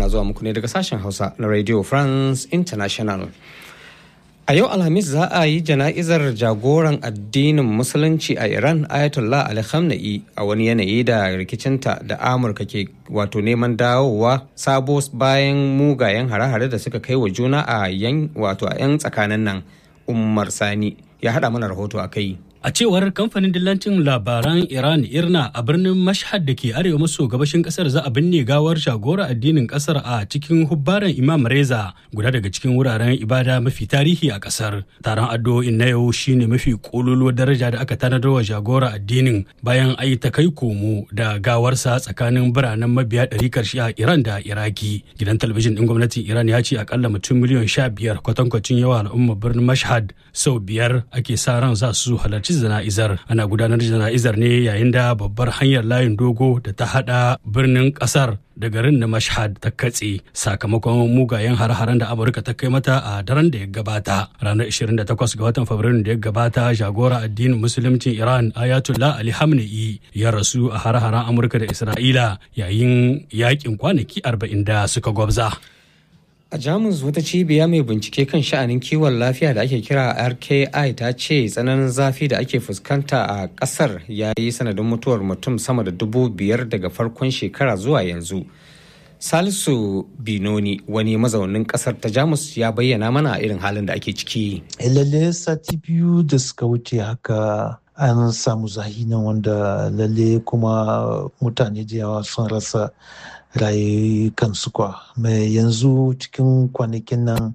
zuwa muku ne daga sashen Hausa na Radio France International. A yau Alhamis za a yi jana'izar jagoran addinin Musulunci a Iran Ayatollah Ali Khamenei a wani yanayi da rikicinta da Amurka ke wato neman dawowa sabo bayan mugayen hare-hare da suka kai wa juna a yan wato a 'yan tsakanin nan. Umar Sani ya haɗa mana rahoto a kai. A cewar kamfanin dillancin labaran Iran Irna a birnin Mashhad da ke arewa maso gabashin kasar za a binne gawar jagora addinin kasar a cikin hubbaran Imam Reza guda daga cikin wuraren ibada mafi tarihi a kasar. Taron addu'o'in na yau shine mafi kololuwar daraja da aka tanadar wa jagora addinin bayan ayi ta kai komo da gawarsa tsakanin biranen mabiya ɗari karshe a Iran da Iraki. Gidan talabijin ɗin gwamnatin Iran ya ce akalla mutum miliyan sha biyar kwatankwacin yawa al'ummar birnin Mashhad sau biyar ake sa ran za su halarci halarci jana'izar ana gudanar da jana'izar ne yayin da babbar hanyar layin dogo da ta hada birnin kasar da garin na mashhad ta katse sakamakon mugayen har-haren da amurka ta kai mata a daren da ya gabata ranar 28 ga watan fabrairu da ya gabata jagora addinin musuluncin iran ayatollah ali hamna'i ya rasu a har-haren amurka da isra'ila yayin yakin kwanaki 40 da suka gwabza. A Jamus wata cibiya mai bincike kan sha'anin kiwon lafiya da ake kira RKI ta ce tsananin zafi da ake fuskanta a ƙasar ya yi sanadin mutuwar mutum sama da dubu biyar daga farkon shekara zuwa yanzu. Salisu Binoni wani mazaunin ƙasar ta Jamus ya bayyana mana irin halin da ake ciki. Lalle sati biyu da suka wuce haka an samu zahi nan wanda lalle kuma mutane da yawa sun rasa rayukansu kwa mai yanzu cikin kwanakin nan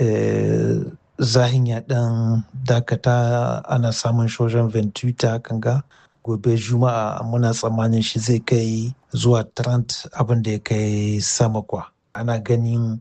zahin ya dan dakata ana samun shojan ventuita kanga gobe juma'a muna tsammanin shi zai kai zuwa 30 abin da ya kai sama kwa ana ganin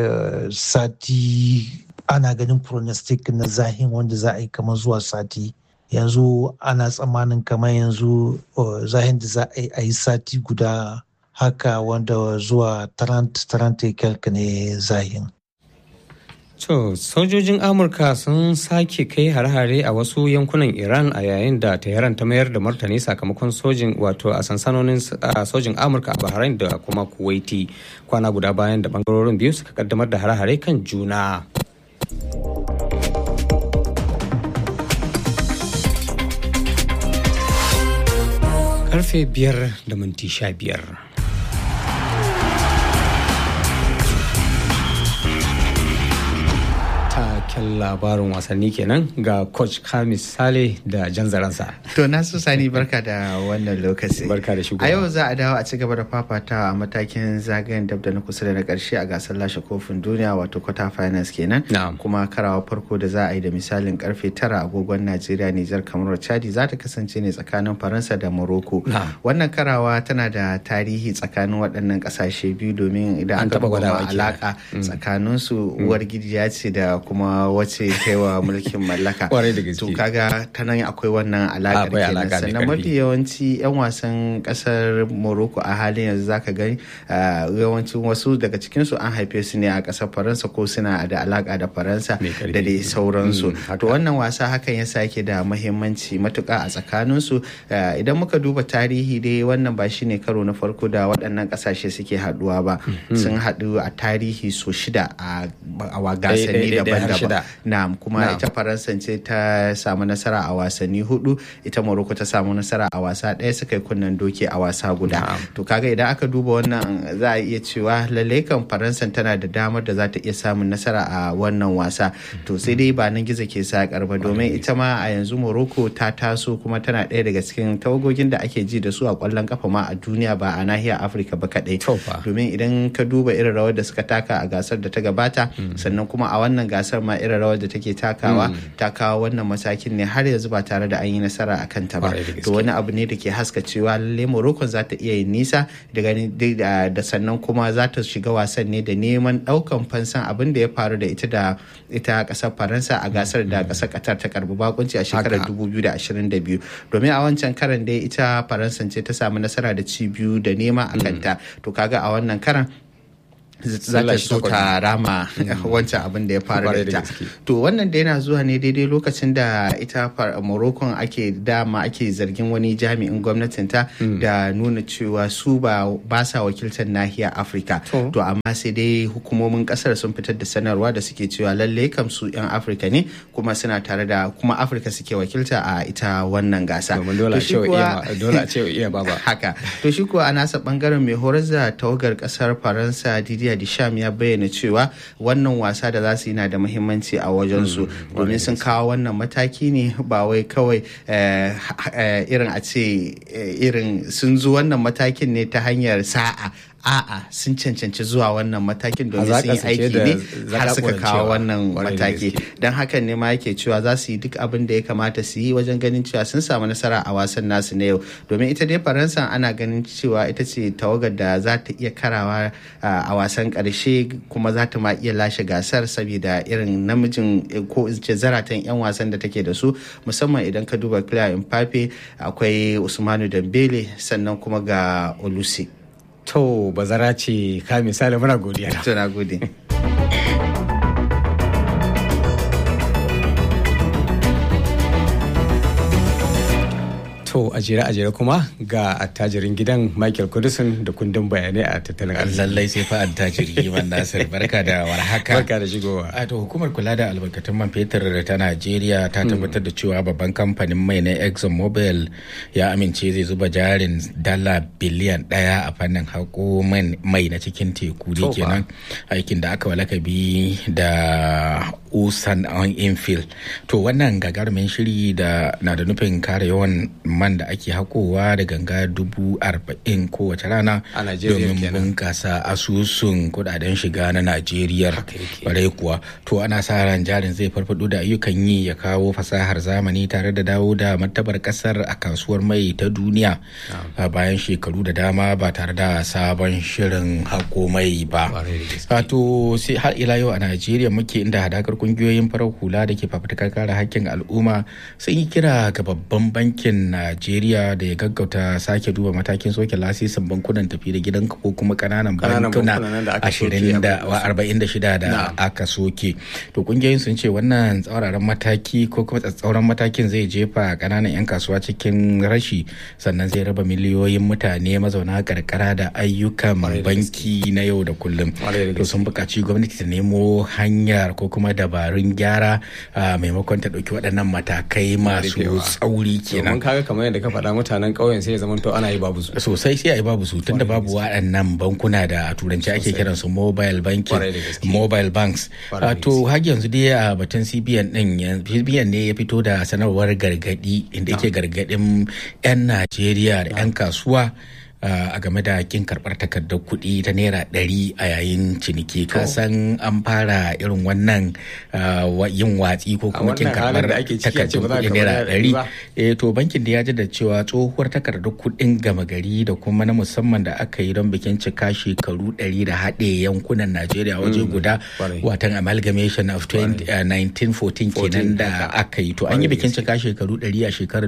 sati ana ganin pronostic na zahin wanda za a yi kamar zuwa sati yanzu ana tsammanin kamar yanzu zahin da za a yi sati guda haka wanda zuwa 30 kyalka ne zahin. To, sojojin Amurka sun sake kai hare-hare a wasu yankunan Iran a yayin da Tehran ta mayar da martani sakamakon sojin wato a sansanonin sojin Amurka a Bahrain da kuma Kuwaiti kwana guda bayan da bangarorin biyu suka kaddamar da hare-hare kan juna. Karfe biyar da minti sha biyar. taken labarin wasanni kenan ga coach kamis sale da jan zaransa to na su sani barka da wannan lokaci barka da shugaba a yau za a dawo a ci gaba da fafata a matakin zagayen dab da na kusa da na karshe a gasar lashe kofin duniya wato quarter finals kenan kuma karawa farko da za a yi da misalin karfe tara agogon najeriya nijar kamar chadi za ta kasance ne tsakanin faransa da morocco wannan karawa tana da tarihi tsakanin waɗannan ƙasashe biyu domin idan aka duba alaka tsakaninsu uwar gidiya ce da kuma wace kaiwa mulkin mallaka to kaga ta nan akwai wannan alaƙar kenan sannan mafi yawanci 'yan wasan ƙasar morocco a halin yanzu zaka gani yawancin wasu daga cikinsu an haife su ne a ƙasar faransa ko suna da alaƙa da faransa da dai sauransu to wannan wasa hakan yasa yake da mahimmanci matuƙa a tsakaninsu idan muka duba tarihi dai wannan ba shine karo na farko da waɗannan ƙasashe suke haɗuwa ba sun haɗu a tarihi so shida a gasanni daban-daban na kuma ita faransa ce ta samu nasara a wasanni hudu ita morocco ta samu nasara a wasa ɗaya suka yi kunnen doki a wasa guda to kaga idan aka duba wannan za a iya cewa lallai kan faransa tana da damar da za ta iya samun nasara a wannan wasa to sai dai ba nan gizo ke sakar ba domin ita ma a yanzu morocco ta taso kuma tana ɗaya daga cikin tawagogin da ake ji da su a kwallon kafa ma a duniya ba a nahiyar afirka ba kaɗai domin idan ka duba irin rawar da suka taka a gasar da ta gabata sannan kuma a wannan gasar ma irin rawar da take takawa ta kawo wannan matakin ne har yanzu ba tare da an yi nasara a kanta ba to wani abu ne da ke haska cewa lalle Morocco za ta iya yin nisa daga da sannan kuma za ta shiga wasan ne da neman daukan fansan abin da ya faru da ita da ita kasar Faransa a gasar da kasar Qatar ta karbi bakunci a shekarar 2022 domin a wancan karan dai ita Faransa ce ta samu nasara da ci biyu da nema a kanta to kaga a wannan karan za ta so ta rama wancan abin da ya faru da ita to wannan da yana zuwa ne daidai lokacin da ita morocco ake dama ake zargin wani jami'in gwamnatin ta da nuna cewa su ba sa wakiltar nahiyar afirka to amma sai dai hukumomin kasar sun fitar da sanarwa da suke cewa lalle kam su 'yan afirka ne kuma suna tare da kuma afirka suke wakilta a ita wannan gasa dole a ce iya baba haka to shi kuwa a nasa bangaren mai horar da tawagar kasar faransa didier Disham ya bayyana cewa wannan wasa da za su yi na da muhimmanci a wajensu domin sun kawo wannan mataki ne ba wai kawai irin a ce irin sun zo wannan matakin ne ta hanyar sa'a a'a sun cancanci zuwa wannan matakin domin sun yi aiki ne har suka kawo wannan mataki don hakan ne ma yake cewa za su yi duk abin da ya kamata su yi wajen ganin cewa sun samu nasara a wasan nasu na yau domin ita dai faransa ana ganin cewa ita ce tawagar da za ta iya karawa a wasan karshe kuma za ta ma iya lashe gasar saboda irin namijin ko ce zaratan 'yan wasan da take da su musamman idan ka duba Kylian Mbappe akwai Usmanu Dembele sannan kuma ga Olusi. To bazara ce ka misali muna godiya. To na gode. To a jere a jere kuma ga attajirin gidan Michael Kudusin da kundin bayanai a tattalin arziki. Lallai sai fa attajiri man Nasir barka da warhaka. Barka da shigowa. A to hukumar kula da albarkatun man fetur ta Najeriya ta tabbatar da cewa babban kamfanin mai na Exxon Mobil ya amince zai zuba jarin dala biliyan daya a fannin haƙo mai na cikin teku ne kenan aikin da aka walakabi da usan on infill to wannan gagarumin shiri da na da nufin kare yawan man da ake hakowa da ganga dubu arba'in kowace rana domin bunkasa asusun kudaden shiga na najeriya barai kuwa to ana sa ran jarin zai farfado da ayyukan yi ya kawo fasahar zamani tare da dawo da martabar kasar a kasuwar mai ta duniya bayan shekaru da dama ba tare da sabon shirin hako mai ba to sai har ila yau a najeriya muke inda hadakar kungiyoyin farar hula da ke fafutukar kare hakkin al'umma sun yi kira ga babban bankin najeriya da ya gaggauta sake duba matakin soke lasisin bankunan tafi da gidan ko kuma kananan bankuna 46 da aka soke to kungiyoyin sun ce wannan tsauraran mataki ko kuma tsatsauran matakin zai jefa kananan 'yan kasuwa cikin rashi sannan zai raba miliyoyin mutane mazauna karkara da ayyukan banki na yau da kullum to sun buƙaci gwamnati ta nemo hanyar ko kuma dabarun gyara maimakon ta ɗauki waɗannan matakai masu tsauri kenan kaga kamar yadda ka faɗa mutanen ƙauyen sai ya zama to ana yi babu su sosai sai a yi babu su tunda babu waɗannan bankuna da a turanci ake kiran su mobile banking mobile banks to har yanzu dai a batun cbn din cbn ne ya fito da sanarwar gargadi inda yake gargadin 'yan najeriya da 'yan kasuwa a game da kin karbar takardar kuɗi ta naira ɗari a yayin ciniki ka san an fara irin wannan yin watsi ko kuma kin karbar takardar kuɗi naira ɗari eh to bankin da ya da cewa tsohuwar takardar kuɗin gama gari da kuma na musamman da aka yi don bikin cika shekaru ɗari da haɗe yankunan najeriya waje guda watan amalgamation of 1914 kenan da aka yi to an yi bikin cika shekaru ɗari a shekarar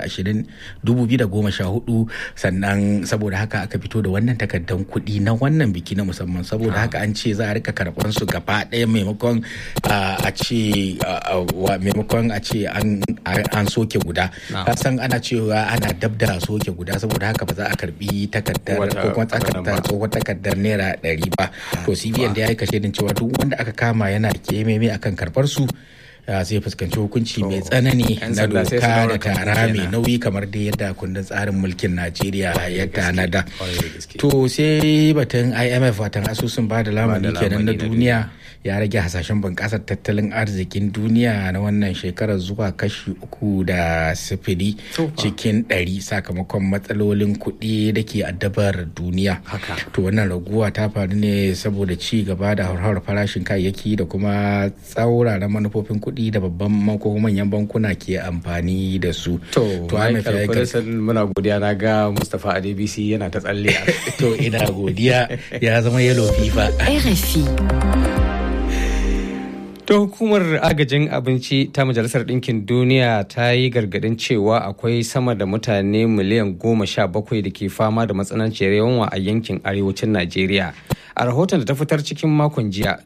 2014 sannan saboda haka aka fito da wannan takardar kuɗi na wannan biki na musamman saboda haka an ce za a rika karɓar su gaba ɗaya maimakon a ce maimakon a ce an soke guda san ana cewa ana dab da soke guda saboda haka ba za a karbi takardar ko kuma takardar tsohon takardar naira ɗari ba to cbn da ya yi kashe din cewa duk wanda aka kama yana kememe akan karɓar su zai fuskanci hukunci mai tsanani na doka da tara mai nauyi kamar dai yadda kundin tsarin mulkin najeriya ya tanada to sai batun imf watan asusun ba da lamuni kenan na duniya ya rage hasashen bunƙasar tattalin arzikin duniya na wannan shekarar zuwa kashi uku da sifili cikin ɗari sakamakon matsalolin kuɗi da ke addabar duniya to wannan raguwa ta faru ne saboda ci gaba da hauhawar farashin kayayyaki da kuma tsauraran manufofin kuɗi da babban ko manyan bankuna ke amfani da su to muna godiya na ga mustapha adebisi yana ta tsalle to ina godiya ya zama yellow fifa RFI ta hukumar agajin abinci ta majalisar ɗinkin duniya ta yi gargaɗin cewa akwai sama da mutane miliyan goma sha bakwai da ke fama da matsananciyar yawan a yankin arewacin najeriya a rahoton da ta fitar cikin makon jiya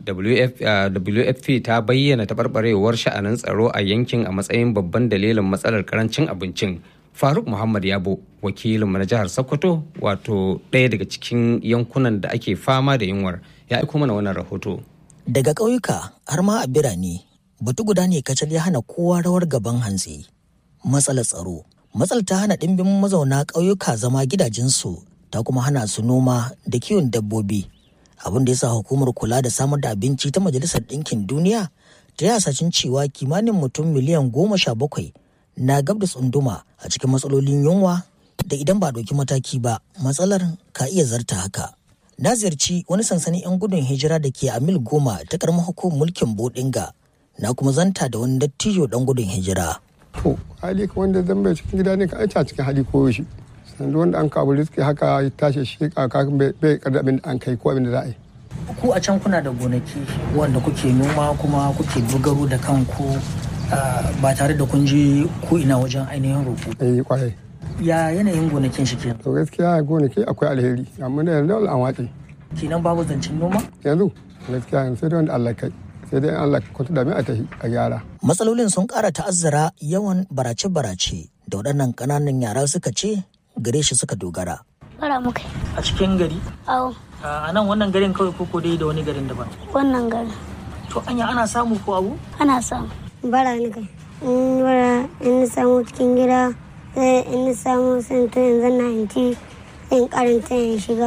wfp ta bayyana taɓarɓarewar sha'anin tsaro a yankin a matsayin babban dalilin matsalar karancin abincin faruk muhammad yabo wakilinmu na jihar sokoto wato ɗaya daga cikin yankunan da ake fama da yunwar ya aiko mana wannan rahoto daga ƙauyuka har ma a birane batu guda ne kacal ya hana kowa rawar gaban hantsi matsalar tsaro matsalar ta hana ɗimbin mazauna ƙauyuka zama gidajensu ta kuma hana su noma da kiwon dabbobi abin da ya sa hukumar kula da samar da abinci ta majalisar ɗinkin duniya ta yi hasashen cewa kimanin mutum miliyan goma sha bakwai na gab da tsunduma a cikin matsalolin yunwa da idan ba ɗauki mataki ba matsalar ka iya zarta haka na ziyarci wani sansanin 'yan gudun hijira da ke a mil goma ta karamar hukumar mulkin bodinga na kuma zanta da wani dattijo dan gudun hijira to hali ka wanda zan bai cikin gida ne ka aita cikin hali ko shi sannan wanda an kawo riski haka ya tashi shi kaka bai kada abin da an kai ko abin da za a yi ku a can kuna da gonaki wanda kuke noma kuma kuke dogaro da kanku ba tare da kun je ko ina wajen ainihin roƙo eh kwarai ya yanayin gonakin shi kenan to gaskiya gonaki akwai alheri amma da yanzu an wace kenan babu zancen noma yanzu gaskiya yanzu sai dai wanda Allah kai sai dai Allah kwanta da mai a tafi a gyara matsalolin sun ƙara ta'azzara yawan barace-barace da waɗannan ƙananan yara suka ce gare shi suka dogara bara muka a cikin gari awo a nan wannan garin kawai koko dai da wani garin daban wannan garin to anya ana samu ko abu ana samu bara ni kai in bara in samu cikin gida sai in samu sai to yanzu na inti in karanta in shiga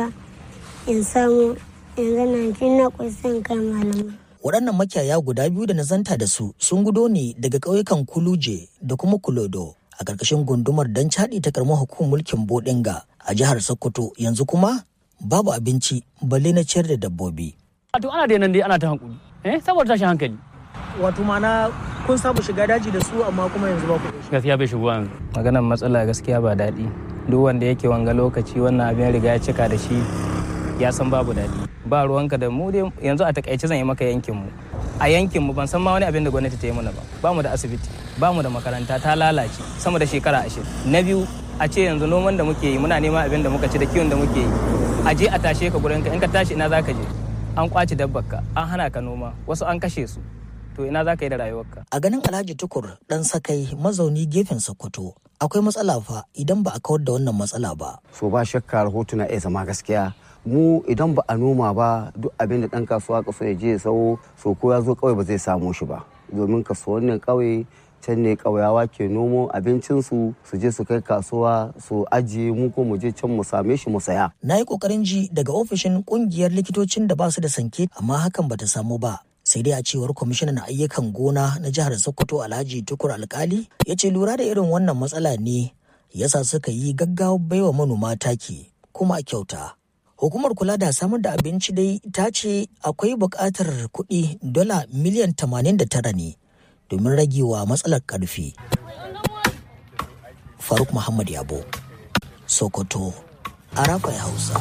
in samu yanzu na inti na kusan kai malamai waɗannan makiyaya guda biyu da na zanta da su sun gudo ne daga ƙauyukan kuluje da kuma kulodo a ƙarƙashin gundumar don caɗi ta karamar hukumar mulkin bodinga a jihar sokoto yanzu kuma babu abinci balle na ciyar da dabbobi wato ana da nan dai ana ta hankuli eh saboda tashin hankali wato mana kun samu shiga daji da su amma kuma yanzu ba ku gaskiya bai shigo yanzu maganar matsala gaskiya ba daɗi duk wanda yake wanga lokaci wannan abin riga ya cika da shi ya san babu daɗi ba ruwanka da mu dai yanzu a takaice zan yi maka yankin mu a yankin mu ban san ma wani abin da gwamnati ta yi mana ba ba mu da asibiti ba mu da makaranta ta lalace sama da shekara ashirin na biyu a ce yanzu noman da muke yi muna neman abin da muka ci da kiwon da muke yi a je a tashe ka gurin ka in ka tashi ina za ka je an kwace dabbarka an hana ka noma wasu an kashe su to ina za ka yi da rayuwarka. A ganin Alhaji Tukur ɗan sakai mazauni gefen Sokoto akwai matsala fa idan ba a kawar da wannan matsala ba. So ba shakka rahoto na iya zama gaskiya mu idan ba a noma ba duk abin da ɗan kasuwa kaso ya je sau so ko ya zo kawai ba zai samu shi ba domin kasuwannin ƙauye can ne ƙauyawa ke nomo abincinsu su je su kai kasuwa su ajiye mu ko mu je can mu same shi mu saya. Na yi ƙoƙarin ji daga ofishin ƙungiyar likitocin da ba su da sanke amma hakan bata samu ba. sai dai a cewar kwamishinan ayyukan gona na jihar sokoto alhaji tukur alkali ya ce lura da irin wannan matsala ne yasa suka yi gaggawa baiwa manoma taki kuma a kyauta hukumar kula da samar da abinci dai ta ce akwai buƙatar kuɗi dola miliyan 89 ne domin ragewa matsalar ƙarfi faruk muhammad yabo sokoto arafa hausa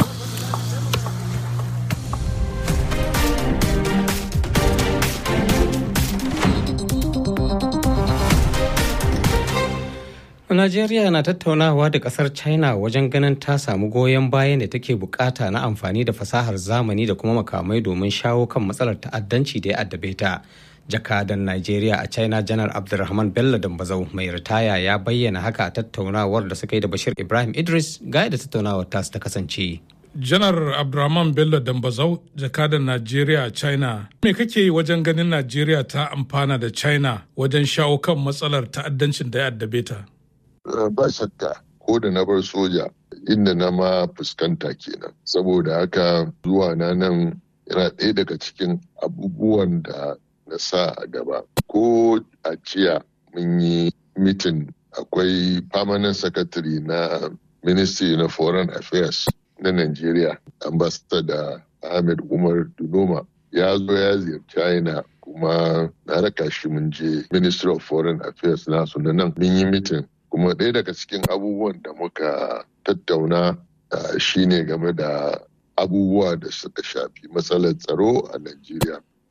Najeriya na tattaunawa da kasar China wajen ganin ta samu goyon bayan da take bukata na amfani da fasahar zamani da kuma makamai domin shawo kan matsalar ta'addanci da ya addabe ta. Jakadan Najeriya a China Janar Abdulrahman Bello Dambazau mai ritaya ya bayyana haka a tattaunawar da suka yi da Bashir Ibrahim Idris ga da tattaunawar tasu ta kasance. janar abdulrahman bello dambazau jakadan najeriya a china me kake yi wajen ganin najeriya ta amfana da china wajen shawo kan matsalar ta'addancin da ya addabe ta ba shakka ko da na bar soja inda na ma fuskanta kenan saboda haka zuwa na nan yana ɗaya daga cikin abubuwan da na sa a gaba ko a ciya mun yi mitin akwai permanent secretary na ministry na foreign affairs na Najeriya, ambassador Ahmed Umar Dunoma ya zo ya ziyarci China kuma na raka shi mun je Ministry of Foreign Affairs nasu na nan mun yi mitin kuma ɗaya daga cikin abubuwan da muka tattauna shine game da abubuwa da suka shafi matsalar tsaro a Najeriya.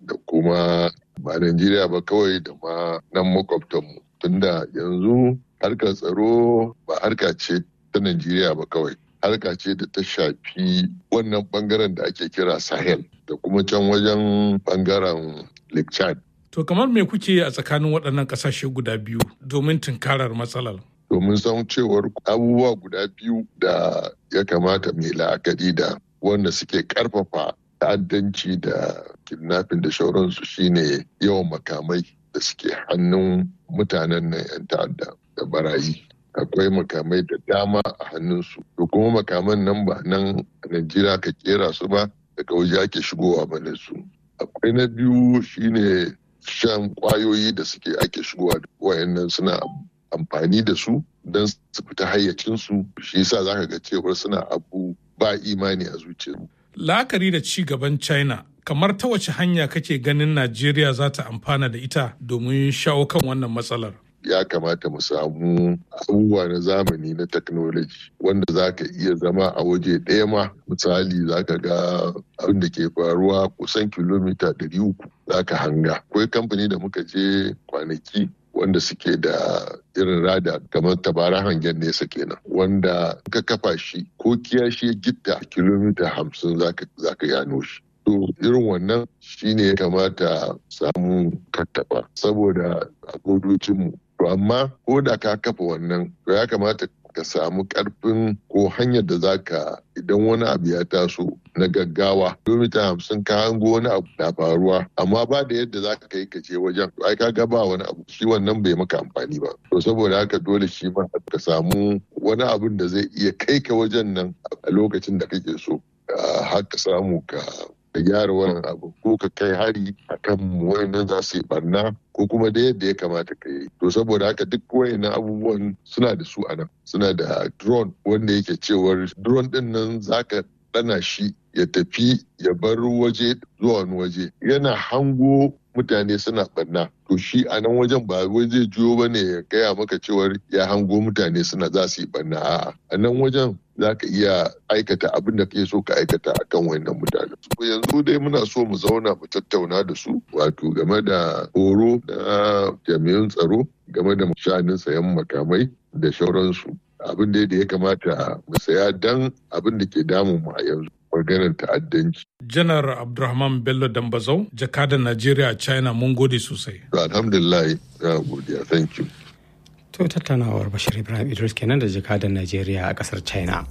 da kuma ba Najeriya ba kawai da ma nan makwabtanmu tunda yanzu harkar tsaro ba harka ce ta Najeriya ba kawai harka ce da ta shafi wannan bangaren da ake kira Sahel da kuma can wajen bangaren Lake Chad. To kamar me kuke a tsakanin waɗannan ƙasashe guda biyu domin tunkarar matsalar? Domin san cewar abubuwa guda biyu da ya kamata mai la'akari da wanda suke ƙarfafa ta'addanci da kidnapping da shauransu shine yawan makamai da suke hannun mutanen nan 'yan ta'adda da barayi. akwai makamai da dama a hannunsu to kuma makaman nan ba nan a najeriya ka kera su ba daga waje ake shigowa mana su akwai na biyu shine shan kwayoyi da suke ake shigowa da wayannan suna amfani da su don su fita hayyacinsu shi yasa zaka ga cewar suna abu ba imani a zuciyarmu la'akari da ci gaban china kamar ta wace hanya kake ganin najeriya za ta amfana da ita domin shawo kan wannan matsalar ya kamata mu samu abubuwa na zamani na technology wanda za ka iya zama a waje ɗaya ma misali za ka ga abin da ke faruwa kusan kilomita ɗari uku za ka hanga akwai kamfani da muka je kwanaki wanda suke da irin rada kamar tabara hangen nesa kenan wanda ka kafa shi ko kiyashi ya gitta kilomita hamsin za ka gano shi To irin wannan shine ya kamata samu kattaba saboda a godocinmu. To amma ko da ka kafa wannan to ya kamata ka samu karfin ko hanyar da za ka idan wani abu ya taso na gaggawa kilomita hamsin ka hango wani abu na faruwa amma ba da yadda za ka kai ka je wajen to ai ka ga ba wani abu shi wannan bai maka amfani ba to saboda haka dole shi ma ka samu wani abun da zai iya kai ka wajen nan a lokacin da kake so har ka samu ka ka gyara wannan abu ko ka kai hari a kan wayannan za su yi barna ko kuma da yadda ya kamata ka yi to saboda haka duk wayannan abubuwan suna da su a nan suna da drone wanda yake cewar drone din nan zaka dana shi ya tafi ya bar waje zuwa wani waje yana hango mutane suna barna to shi a nan wajen ba wai zai juyo ba ne ya gaya maka cewar ya hango mutane suna za su yi barna a'a a nan wajen za ka iya aikata abin da kake so ka aikata a kan wannan mutane. yanzu dai muna so mu zauna mu tattauna da su wato game da horo na jami'an tsaro game da shanin sayan makamai da shauransu abin da ya kamata mu saya dan abin da ke damun mu a yanzu maganar ta'addanci. janar abdulrahman bello dambazau jakadan najeriya a china mun gode sosai alhamdulillah ya godiya thank you To tattaunawar Bashir Ibrahim Idris kenan da jakadan Najeriya a kasar China.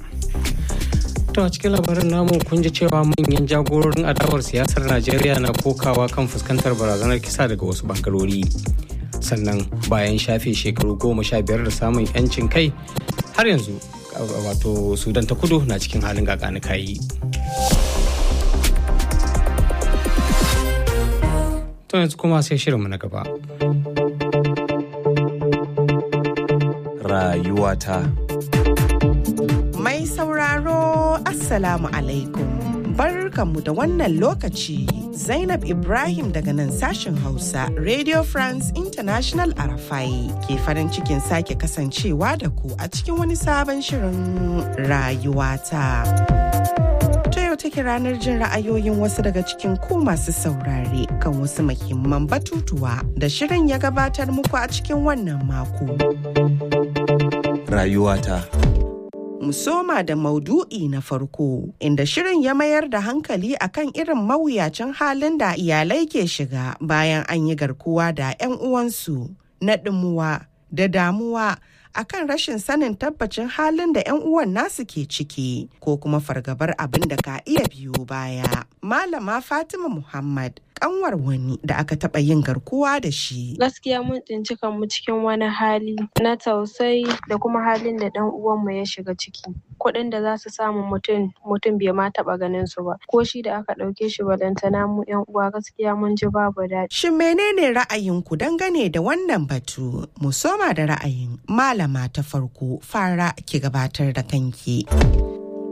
To a cikin labarin namu kun ji cewa manyan jagororin adawar siyasar Najeriya na kokawa kan fuskantar barazanar kisa daga wasu bangarori. Sannan bayan shafe shekaru goma sha biyar da samun 'yancin kai har yanzu wato Sudan ta kudu na cikin halin kayi. To yanzu kuma sai shirinmu na gaba. rayuwata. Mai sauraro Assalamu alaikum. Barkanmu da wannan lokaci Zainab Ibrahim daga nan sashen Hausa Radio France International Arafai ke farin cikin sake kasancewa da ku a cikin wani sabon shirin rayuwata. ta yau take ranar jin ra'ayoyin wasu daga cikin ku masu saurare kan wasu muhimman batutuwa da shirin ya gabatar muku a cikin wannan mako. Rayuwata. Musoma da maudu'i na farko inda shirin ya mayar da hankali akan irin mawuyacin halin da iyalai ke shiga bayan an yi garkuwa da 'yan uwansu na ɗimuwa da damuwa akan rashin sanin tabbacin halin da 'yan uwan nasu ke ciki ko kuma fargabar abin da ka iya biyo baya. Malama Fatima Muhammad kanwar wani da aka taɓa yin garkuwa da shi. Gaskiya mun tsinci kanmu cikin wani hali na tausayi da kuma halin da ɗan uwanmu ya shiga ciki. Kuɗin da za su samu mutum mutum bai ma taɓa ganin su ba. Ko shi da aka ɗauke shi balantana mu ƴan uwa gaskiya mun ji babu daɗi. Shin menene ra'ayinku dangane da wannan batu? Mu soma da ra'ayin malama ta farko fara ki gabatar da kanki.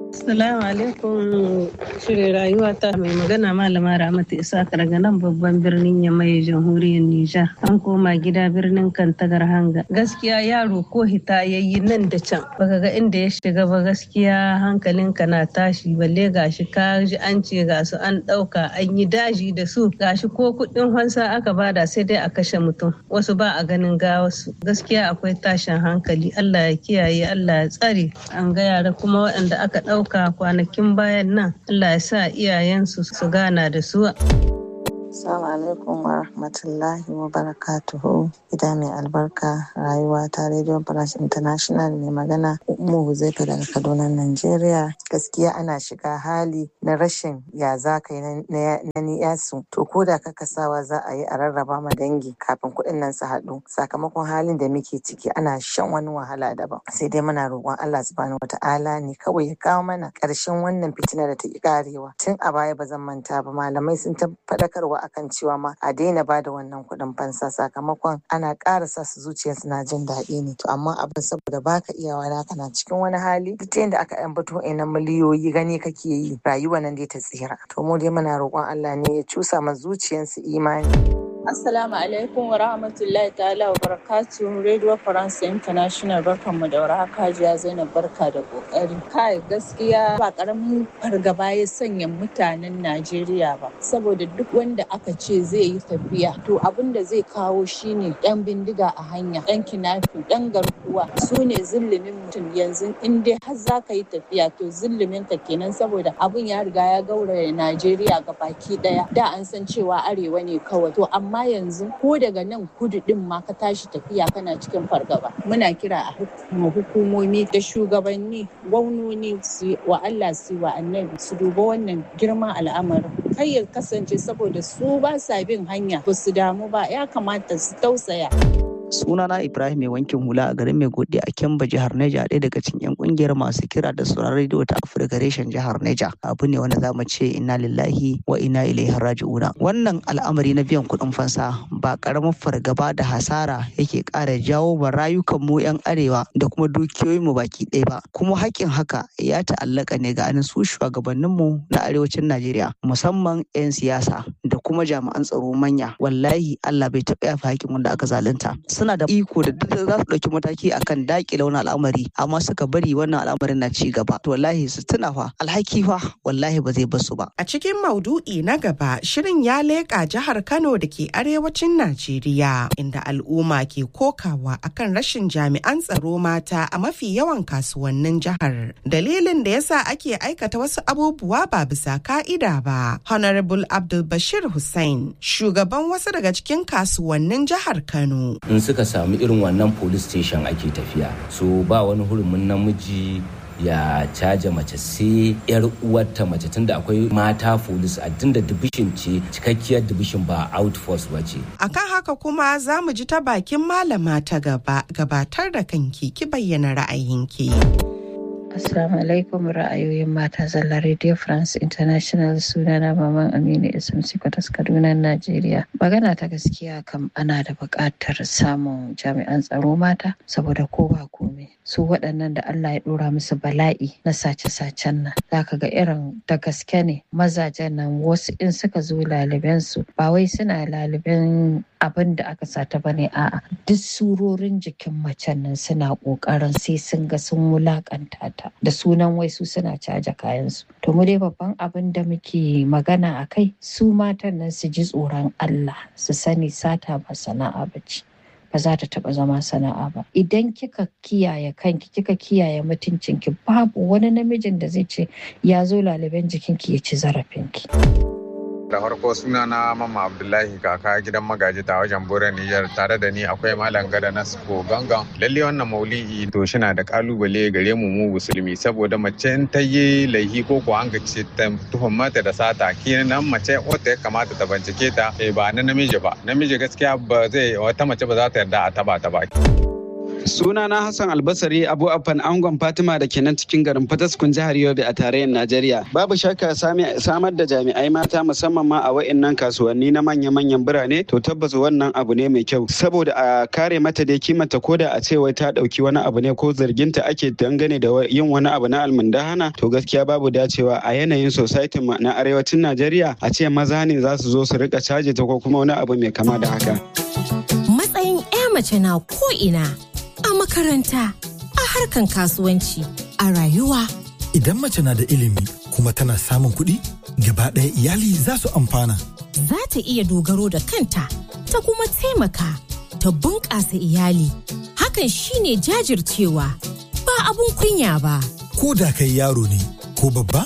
Assalamu alaikum shirin rayuwa ta mai magana malama Ramatu Isaka daga nan babban birnin Yamai jamhuriyar Nijar. An koma gida birnin Kantagar Hanga. Gaskiya yaro ko hita yayi nan da can. Baka ga inda ya shiga ba gaskiya hankalinka na tashi balle gashi ka ji an ce ga su an ɗauka an yi daji da su gashi ko kuɗin fansa aka bada sai dai a kashe mutum. Wasu ba a ganin gawasu. Gaskiya akwai tashin hankali. Allah ya kiyaye Allah ya tsare. An ga yara kuma waɗanda aka ɗauka ɗauka kwanakin bayan nan Allah ya sa iyayensu su gana da su. Assalamu alaikum wa rahmatullahi wa barakatuhu. Gida mai albarka rayuwa ta Radio Branch International mai magana Ummu Huzaifa daga Kaduna, Najeriya. Gaskiya ana shiga hali na rashin ya za ka yi na niyasu. To ko da ka kasawa za a yi a rarraba ma dangi kafin kuɗin nan su haɗu. Sakamakon halin da muke ciki ana shan wani wahala daban. Sai dai muna roƙon Allah subhanahu wata'ala ne kawai ya kawo mana ƙarshen wannan fitina da ta ƙi ƙarewa. Tun a baya ba zan manta ba malamai sun ta faɗakarwa akan cewa ma a daina ba da wannan kuɗin fansa sakamakon ana ƙara sa su zuciyarsu na jin daɗi ne to amma abin saboda baka iyawa na kana cikin wani hali duk ta yadda aka yan bato ina miliyoyi gani kake yi rayuwa nan dai ta tsira to mu dai muna roƙon Allah ne ya cusa ma zuciyarsu imani. Assalamu alaikum wa rahmatullahi ta'ala wa barakatuhu Radio France International barkanmu da warhaka Hajiya Zainab barka da kokari. Kai gaskiya ba karamin fargaba ya sanya mutanen Najeriya ba saboda duk wanda aka ce zai yi tafiya to abin da zai kawo shine yan bindiga a hanya yan kinafi yan garkuwa su ne zillimin mutum yanzu in dai har za ka yi tafiya to zillimin ka kenan saboda abin ya riga ya gauraya Najeriya ga baki daya da an san cewa arewa ne kawai to amma amma yanzu ko daga nan kudu din ma ka tashi tafiya kana cikin fargaba muna kira a hukumomi da shugabanni gwamnoni su wa Allah su wa annabi su duba wannan girman al'amarin kai ya kasance saboda su ba sa bin hanya ba su damu ba ya kamata su tausaya sunana ibrahim mai wankin hula a garin mai godi a kemba jihar neja ɗaya daga cikin yan kungiyar masu kira da sauran rediyo ta afirka reshen jihar neja abu ne wanda za mu ce inna lillahi wa inna ilaihi raji'una wannan al'amari na biyan kuɗin fansa ba karamin fargaba da hasara yake ƙara jawo ba rayukan mu yan arewa da kuma dukiyoyin mu baki ɗaya ba kuma haƙƙin haka ya ta'allaka ne ga anin su shugabannin mu na arewacin najeriya musamman 'yan siyasa da kuma jami'an tsaro manya wallahi allah bai taɓa yafa haƙƙin wanda aka zalunta suna da iko da duk za su ɗauki mataki akan daƙile wani al'amari amma suka bari wannan al'amarin na ci gaba to wallahi su tuna fa alhaki fa wallahi ba zai basu ba a cikin maudu'i na gaba shirin ya leƙa jihar Kano da ke arewacin Najeriya inda al'umma ke kokawa akan rashin jami'an tsaro mata a mafi yawan kasuwannin jihar dalilin da yasa ake aikata wasu abubuwa ba bisa ka'ida ba honorable Abdul Bashir Hussein shugaban wasu daga cikin kasuwannin jihar Kano suka samu irin wannan police station ake tafiya so ba wani hurumin namiji ya caja mace sai yar uwarta mace tunda akwai mata police a tunda division ce cikakkiyar division ba outforce ba ce akan haka kuma za mu ji ta bakin malama ta gaba gabatar da kanki ki bayyana ra'ayinki Assalamu alaikum ra'ayoyin mata zalla Radio France International sunana Maman Aminu Ismsi Kwatas Kaduna Najeriya. Magana ta gaskiya kam ana da buƙatar samun jami'an tsaro mata saboda ko ba komai. Su waɗannan da Allah ya ɗora musu bala'i na sace-sacen nan. Za ka ga irin da gaske ne mazajen nan wasu in suka zo laliben su ba wai suna laliben abin da aka sata bane a'a duk surorin jikin macen nan suna ƙoƙarin sai sun ga sun wulaƙanta ta da sunan wai su suna caja kayansu. To mu dai babban abin da muke magana a kai su matan nan su ji tsoron Allah su sani sata ba sana'a ba ce. Ba za ta taɓa zama sana'a ba. Idan kika kiyaye kanki, kika kiyaye mutuncinki, babu wani namijin da zai ce ya zo laliban jikinki ya ci zarafinki. da farko suna na mama abdullahi kaka gidan magaji ta wajen bura niyyar tare da ni akwai malam gada na suko gangan lalle wannan mauli'i to shina da kalubale gare mu mu musulmi saboda mace in ta yi laihi ko ko an ce ta tuhum mata da sata kenan mace wata ya kamata ta bincike ta ba na namiji ba namiji gaskiya ba zai wata mace ba za ta yarda a taba ta ba Suna na Hassan Albasari Abu Afan Angon Fatima da ke nan cikin garin Fataskun jihar Yobe a tarayyar Najeriya. Babu shakka samar da jami'ai mata musamman ma a wa'innan kasuwanni na manya-manyan birane to tabbas wannan abu ne mai kyau saboda a kare mata da kimanta ko da a ce wai ta dauki wani abu ne ko zarginta ake dangane da yin wani abu na almundahana to gaskiya babu dacewa a yanayin society na arewacin Najeriya a ce maza ne za su zo su rika caje ta ko kuma wani abu mai kama da haka. Matsayin 'ya mace na ko ina a makaranta a harkan kasuwanci a rayuwa. Idan mace na da ilimi kuma tana samun kuɗi gaba ɗaya iyali za su amfana. Za ta iya dogaro da kanta ta kuma taimaka ta bunƙasa iyali. Hakan shine jajircewa ba abun kunya ba. Ko da kai yaro ne ko babba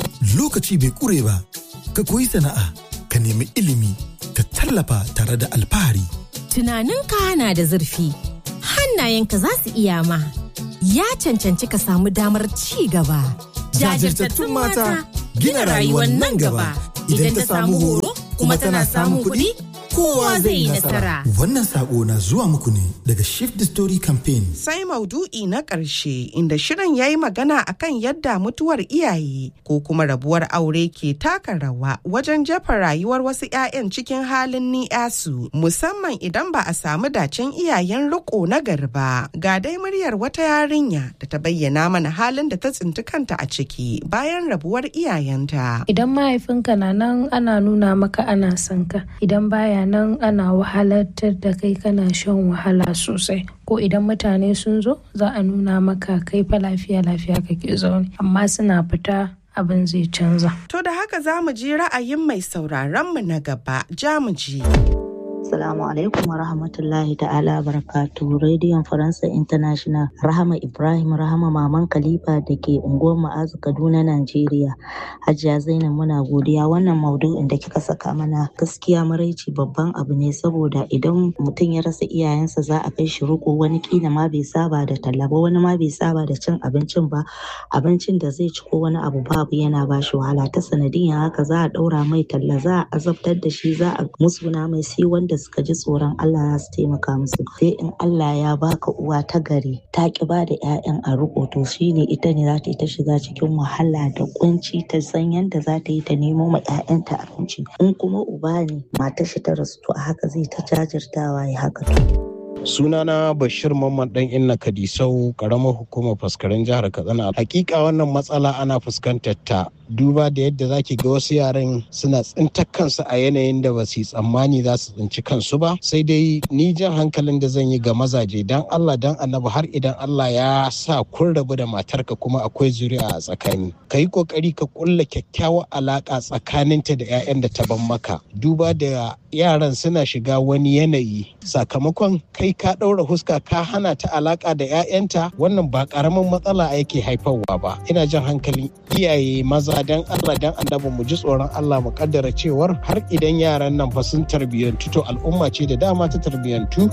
lokaci bai ƙure ba ka koyi sana'a ka nemi ilimi ka tallafa tare da alfahari. Tunaninka na da zurfi. hannayenka za su iya ma. Ya cancanci ka samu damar ci gaba. Jajirtattun mata gina rayuwar nan gaba. Idan ta samu horo kuma tana samun kuɗi, kowa zai yi nasara. Wannan sako na zuwa muku ne daga Shift the Story Campaign. Sai maudu'i na ƙarshe inda shirin ya yi magana akan yadda mutuwar iyaye ko kuma rabuwar aure ke taka rawa wajen jefa rayuwar wasu 'ya'yan cikin halin ni'yasu musamman idan ba a samu dacen iyayen riko na garba. Ga dai muryar wata yarinya da ta bayyana mana halin da ta tsinci kanta a ciki bayan rabuwar iyayenta. Idan mahaifinka na nan ana nuna maka ana son ka, idan baya nan ana wahalatar da kai kana shan wahala sosai ko idan mutane sun zo za a nuna maka kai fa lafiya lafiya kake zaune amma suna fita abin zai canza. To da haka za mu ji ra'ayin mai sauraron mu na gaba jamuji. Assalamu alaikum wa rahmatullahi ta'ala barakatu rediyon Faransa International Rahama Ibrahim Rahama Maman Khalifa da ke unguwar Ma'azu Kaduna Najeriya. Hajiya Zainab muna godiya wannan maudu'in da kika saka mana gaskiya maraici babban abu ne saboda idan mutum ya rasa iyayensa za a kai shi riko wani kila ma bai saba da talla ba wani ma bai saba da cin abincin ba abincin da zai ci ko wani abu babu yana ba shi wahala ta sanadiyan haka za a ɗaura mai talla za a azabtar da shi za a musguna mai sai wanda suka ji tsoron Allah za su taimaka musu sai in Allah ya baka uwa ta gari ta ki ba da 'ya'yan a riko to shine ita ne za ta yi ta shiga cikin wahala da kunci ta san yadda za ta yi ta nemo ma 'ya'yanta abinci in kuma uba ne matar shi ta rasu to a haka zai ta jajirtawa ya haka to sunana bashir mamman dan inna kadisau karamar hukumar faskaren jihar katsina hakika wannan matsala ana fuskantar ta duba da yadda zaki ga wasu yaran suna tsintar kansu a yanayin da ba su tsammani za su tsinci kansu ba sai dai ni jan hankalin da zan yi ga mazaje dan Allah dan annabi har idan Allah ya sa kun rabu da matarka kuma akwai zuri'a a tsakani ka yi kokari ka kulla kyakkyawar alaka tsakaninta da 'ya'yan da ta ban maka duba da yaran suna shiga wani yanayi sakamakon kai ka ɗaura huska ka hana ta alaka da 'ya'yanta wannan ba ƙaramin matsala yake haifarwa ba ina jan hankalin iyaye maza dan Allah dan annabi mu ji tsoron Allah mu kaddara cewar har idan yaran nan fa sun tarbiyyantu to al'umma ce da dama ta tarbiyyantu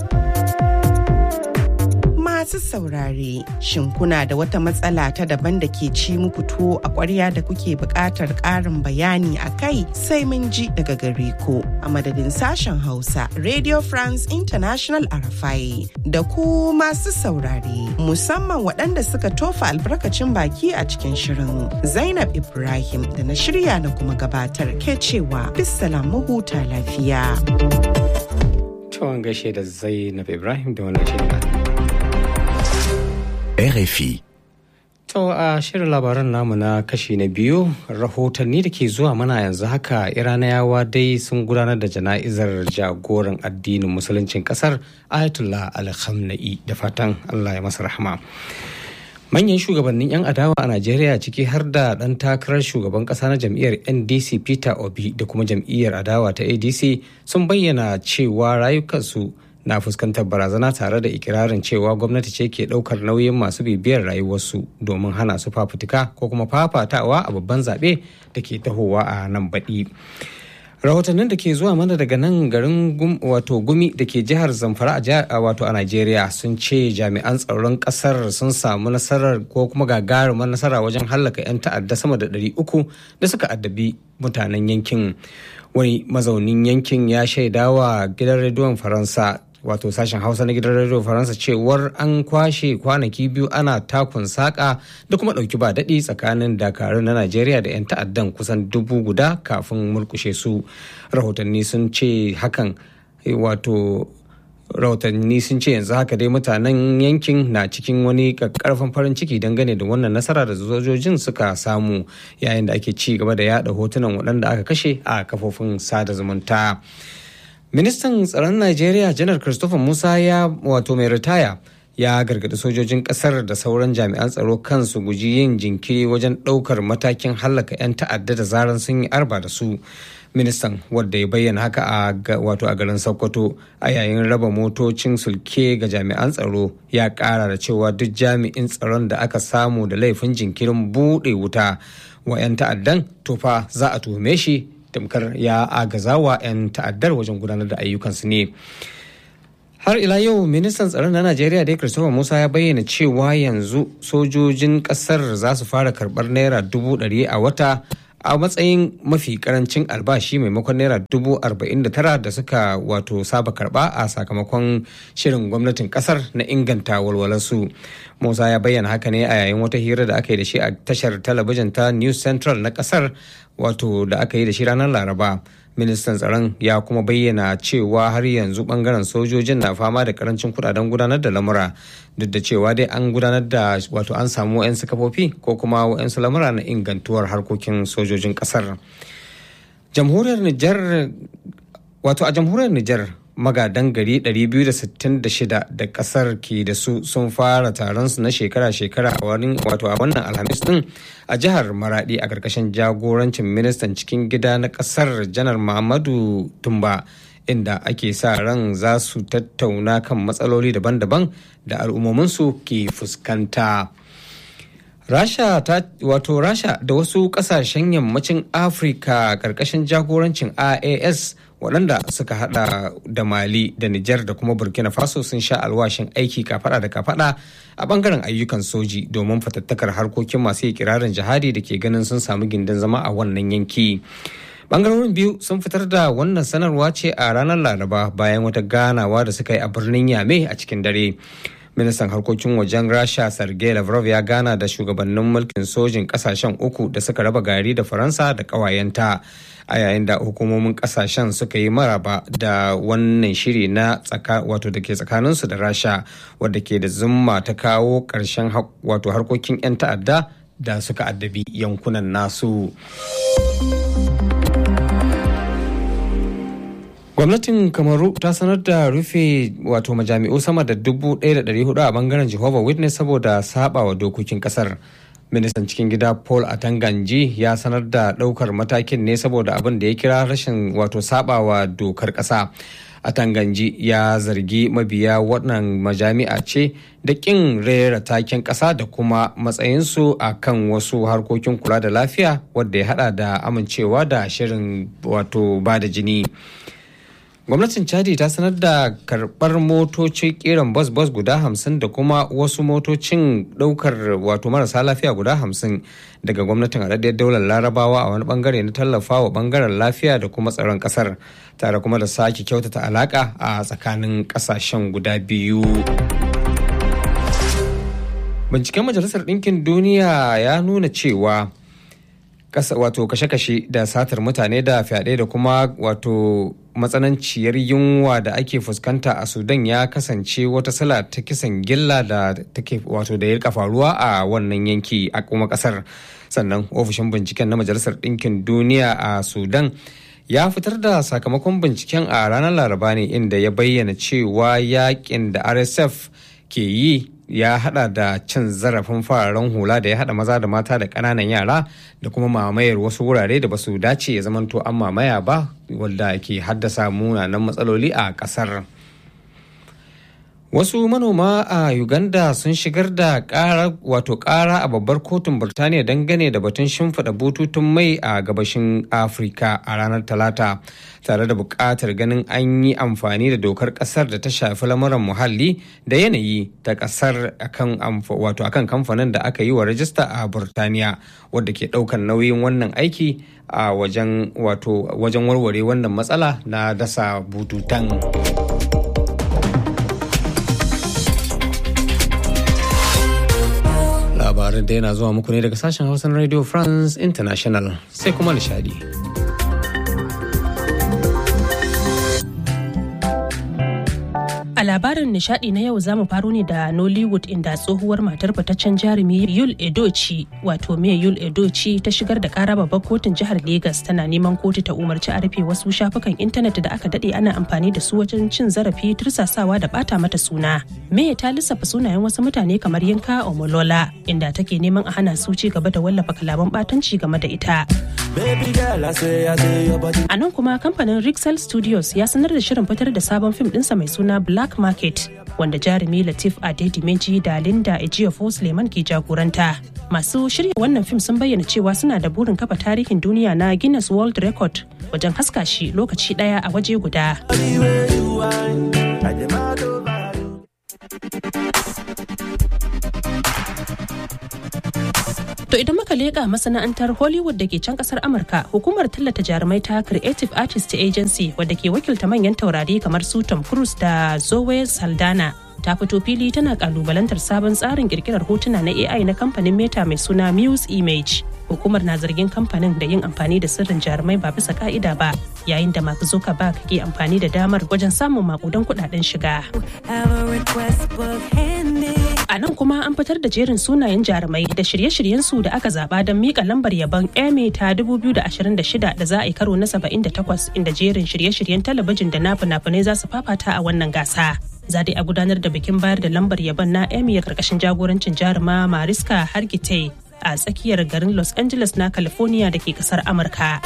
masu saurare shin kuna da wata matsala ta daban da ke ci muku tuwo a ƙwarya da kuke buƙatar ƙarin bayani a kai sai mun ji daga gare ku a madadin sashen hausa radio france international arafai da ku masu saurare musamman waɗanda suka tofa albarkacin baki a cikin shirin zainab ibrahim da na shirya na kuma gabatar ke cewa bisalam huta lafiya. Tawon gaishe da Zainab Ibrahim da wannan shirin. RFI. To a shirin labaran namu na kashi na biyu rahotanni da ke zuwa mana yanzu haka iranayawa dai sun gudanar da jana'izar jagoran addinin musuluncin kasar ayatollah al-khamna'i da fatan allah ya masa rahama manyan shugabannin 'yan adawa a najeriya ciki har da ɗan takarar shugaban ƙasa na jam'iyyar ndc peter obi da kuma jam'iyyar adawa ta adc sun bayyana cewa rayukansu na fuskantar barazana tare da ikirarin cewa gwamnati ce ke ɗaukar nauyin masu bibiyar rayuwarsu domin hana su fafutuka ko kuma fafatawa a babban zaɓe da ke tahowa a nan baɗi. rahotannin da ke zuwa mana daga nan garin wato gumi da ke jihar zamfara a wato a Najeriya sun ce jami'an tsaron kasar sun samu nasarar ko kuma gagarumar nasara wajen hallaka 'yan ta'adda sama da 300 da suka addabi mutanen yankin wani mazaunin yankin ya shaidawa gidan rediyon faransa wato sashen hausa na gidan radio faransa cewar an kwashe kwanaki biyu ana takun saka da kuma ɗauki ba daɗi tsakanin dakarun na najeriya da 'yan ta'addan kusan dubu guda kafin murkushe su rahotanni sun ce hakan wato rahotanni sun ce yanzu haka dai mutanen yankin na cikin wani karfin farin ciki dangane da wannan nasara da sojojin suka samu yayin da ake ci gaba da yada hotunan waɗanda aka kashe a kafofin sada zumunta ministan tsaron najeriya janar christopher musa ya wato mai ritaya ya gargaɗi sojojin ƙasar da sauran jami'an tsaro kansu guji yin jinkiri wajen ɗaukar matakin hallaka 'yan ta'adda da zaran sun yi arba da su ministan wadda ya bayyana haka a wato a garin sokoto a yayin raba motocin sulke ga jami'an tsaro ya kara da cewa duk jami'in tsaron da aka samu da laifin jinkirin buɗe wuta wa 'yan ta'addan tofa za a tuhume shi tamkar ya agaza wa 'yan ta'addar wajen gudanar da ayyukansu ne har ila yau ministan tsaron na najeriya dai christopher musa ya bayyana cewa yanzu sojojin kasar za su fara karbar naira dubu ɗari a wata a matsayin mafi karancin albashi maimakon naira dubu arba'in da tara da suka wato saba karba a sakamakon shirin gwamnatin kasar na inganta walwalarsu musa ya bayyana haka ne a yayin wata hira da aka yi da shi a tashar talabijin ta news central na kasar wato da aka yi da shi ranar laraba ministan tsaron ya kuma bayyana cewa har yanzu bangaren sojojin na fama da karancin kudaden gudanar da lamura duk da cewa dai an gudanar da wato an samu 'yan kafofi ko kuma 'yan lamura na ingantuwar harkokin sojojin kasar jamhuriyar nijar wato a jamhuriyar nijar magadan gari 266 da kasar ke da su sun fara taron su na shekara-shekara a wani wato a wannan alhamis din a jihar maradi a karkashin jagorancin ministan cikin gida na kasar janar muhammadu tumba inda ake sa ran za su tattauna kan matsaloli daban-daban da al'ummominsu ke fuskanta. Rasha ta wato Rasha da wasu kasashen yammacin Afirka karkashin jagorancin IAS waɗanda suka hada da Mali da Nijar da kuma Burkina Faso sun sha alwashin aiki kafada da kafada a bangaren ayyukan soji domin fatattakar harkokin masu kirarin jihadi da ke ganin sun samu gindin zama a wannan yanki. bangarorin biyu sun fitar da wannan sanarwa ce a ranar laraba bayan wata ganawa da suka yi a birnin yame a cikin dare ministan harkokin wajen rasha sergei lavrov ya gana da shugabannin mulkin sojin kasashen uku da suka raba gari da faransa da kawayenta a yayin da hukumomin kasashen suka yi maraba da wannan shiri na tsaka wato da ke tsakaninsu da rasha wadda ke da zumma ta kawo ƙarshen wato harkokin 'yan ta'adda da suka addabi yankunan nasu. gwamnatin kamaru ta sanar da rufe wato majami'u sama da 1,400 a bangaren jehovah witness saboda sabawa dokokin kasar ministan cikin gida paul atanganji ya sanar da daukar matakin ne saboda abin da ya kira rashin wato sabawa dokar kasa atanganji ya zargi mabiya wannan majami'a ce da kin rera taken kasa da kuma matsayinsu a kan wasu harkokin kula da lafiya wadda ya hada da amincewa da shirin wato ba da jini gwamnatin chadi ta sanar da karbar motoci kiran bus bus guda hamsin da kuma wasu motocin daukar wato marasa lafiya guda hamsin daga gwamnatin haɗaɗɗiyar daular larabawa a wani bangare na tallafa wa bangaren lafiya da kuma tsaron ƙasar tare kuma da sake kyautata alaƙa a tsakanin ƙasashen guda biyu binciken majalisar ɗinkin duniya ya nuna cewa wato kashe-kashe da satar mutane da fyaɗe da kuma wato matsananciyar yunwa da ake fuskanta a sudan ya kasance wata sala ta kisan gilla da take wato da ya faruwa a wannan yanki a kuma kasar sannan ofishin binciken na majalisar ɗinkin duniya a sudan ya fitar da sakamakon binciken a ranar laraba ne inda ya bayyana cewa yakin da rsf ke yi ya hada da cin zarafin fararen hula da ya hada maza da mata da ƙananan yara da kuma mamayar wasu wurare da basu dace ya zamanto an mamaya ba wadda ke haddasa munanan matsaloli a ƙasar. Wasu manoma a Uganda sun shigar da ƙara wato ƙara a babbar kotun Birtaniya dangane da batun shimfiɗa bututun mai a gabashin Afirka a ranar Talata tare da buƙatar ganin an yi amfani da dokar ƙasar da ta shafi lamuran muhalli da yanayi ta ƙasar akan wato akan kamfanin da aka yi wa rajista a Birtaniya wadda ke ɗaukar nauyin wannan aiki a wajen wato wajen warware wannan matsala na dasa bututan. labarin da yana zuwa muku ne daga sashen hausan radio france international sai kuma nishadi A labarin nishadi na yau zamu faro ne da Nollywood inda tsohuwar matar fitaccen jarumi Yul Edochi wato me Yul Edochi ta shigar da kara babbar kotun jihar Legas tana neman kotu ta umarci a rufe wasu shafukan intanet da aka dade ana amfani da su wajen cin zarafi tursasawa da bata mata suna. Me ta lissafa sunayen wasu mutane kamar Yinka Omolola inda take neman a hana su ci gaba da wallafa kalaman batanci game da ita. A nan kuma kamfanin Rixel Studios ya sanar da shirin fitar da sabon fim ɗinsa mai suna Black Market wanda jarumi Latif Adedimeji da Linda Ejiofor Suleiman ke jagoranta. Masu shirya wannan fim sun bayyana cewa suna da burin kafa tarihin duniya na Guinness World Record wajen haska shi lokaci ɗaya a waje guda. To idan muka leƙa masana'antar Hollywood da ke can ƙasar Amurka, hukumar tallata jarumai ta Creative Artist Agency wadda ke wakilta manyan taurari kamar su Tom Cruise da Zoe Saldana ta fito fili tana kalubalantar sabon tsarin kirkirar hotuna na AI na kamfanin Meta mai suna Muse Image. Hukumar na zargin kamfanin da yin amfani da sirrin jarumai ba bisa ka'ida ba, yayin da Mark Zuckerberg ke amfani da damar wajen samun makudan kudaden shiga. A nan kuma an fitar da jerin sunayen jarumai da shirye-shiryensu da aka zaba don mika lambar yabon Emmy ta 2026 da za a yi karo na 78 inda jerin shirye-shiryen talabijin da na fina-finai za su fafata a wannan gasa. Za a gudanar da bikin bayar da lambar yabon na Emmy a karkashin jagorancin jaruma Mariska Hargitay a tsakiyar garin Los Angeles na California da ke kasar Amurka.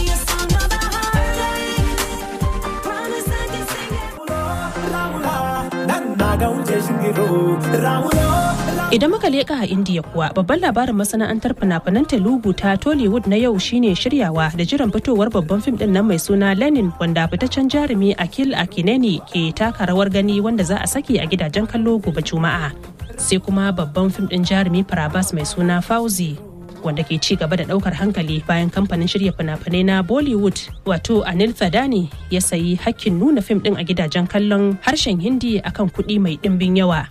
Idan muka leƙa a Indiya kuwa babban labarin masana'antar fina-finan Telugu ta Tollywood na yau shine shiryawa da jiran fitowar babban fim din nan mai suna Lenin wanda fitaccen jarumi Akil Akineni ke taka rawar gani wanda za a saki a gidajen kallo gobe Juma'a. Sai kuma babban fim din jarumi Farabas mai suna Fauzi wanda ke ci gaba da daukar hankali bayan kamfanin shirya fina-finai na Bollywood wato Anil Thadani ya sayi hakkin nuna fim din a gidajen kallon harshen Hindi akan kuɗi mai ɗimbin yawa.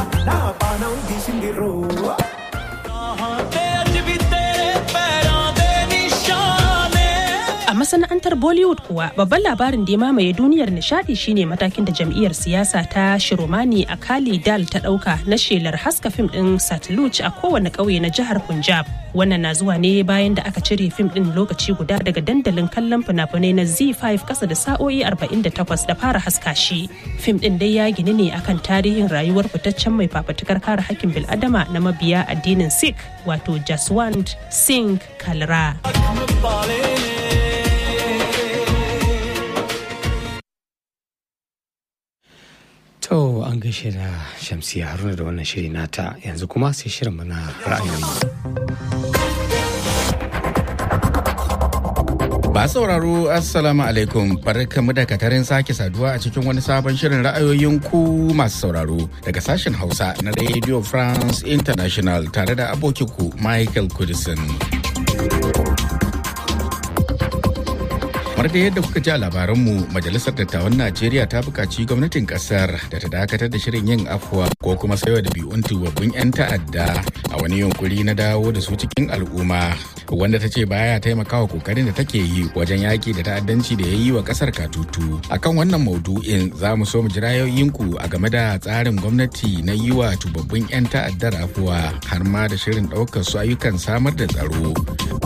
A masana'antar Bollywood kuwa babban labarin da ya mamaye duniyar nishadi shine matakin da jam'iyyar siyasa ta Shiromani a Kali Dal ta dauka na shelar haska fim din Satluj a kowane ƙauye na jihar Punjab. Wannan na zuwa ne bayan da aka cire fim din lokaci guda daga dandalin kallon fina-finai na Z5 kasa da sa'o'i 48 da fara haska shi. Fim din dai ya gini ne akan tarihin rayuwar fitaccen mai fafatukar kare hakkin bil'adama na mabiya addinin Sikh wato Jaswant Singh Kalra. To an gaishe da Shamsiya Haruna da wannan shiri nata yanzu kuma sai shirin mana ra'ayoyi. Ba sauraro Assalamu alaikum barkamu da katarin sake saduwa a cikin wani sabon shirin ra'ayoyin ku masu sauraro daga sashen Hausa na Radio France International tare da abokinku Michael Kudisin. kamar da yadda kuka ji a labaranmu majalisar dattawan najeriya ta buƙaci gwamnatin ƙasar da ta dakatar da shirin yin afuwa ko kuma sayo da biyun tubabbin 'yan ta'adda a wani yunkuri na dawo da su cikin al'umma wanda ta ce baya taimakawa kokarin da take yi wajen yaƙi da ta'addanci da ya yi wa ƙasar katutu akan wannan maudu'in za mu so mu ji ra'ayoyinku a game da tsarin gwamnati na yi wa tubabbin 'yan ta'addar afuwa har ma da shirin ɗaukar su ayyukan samar da tsaro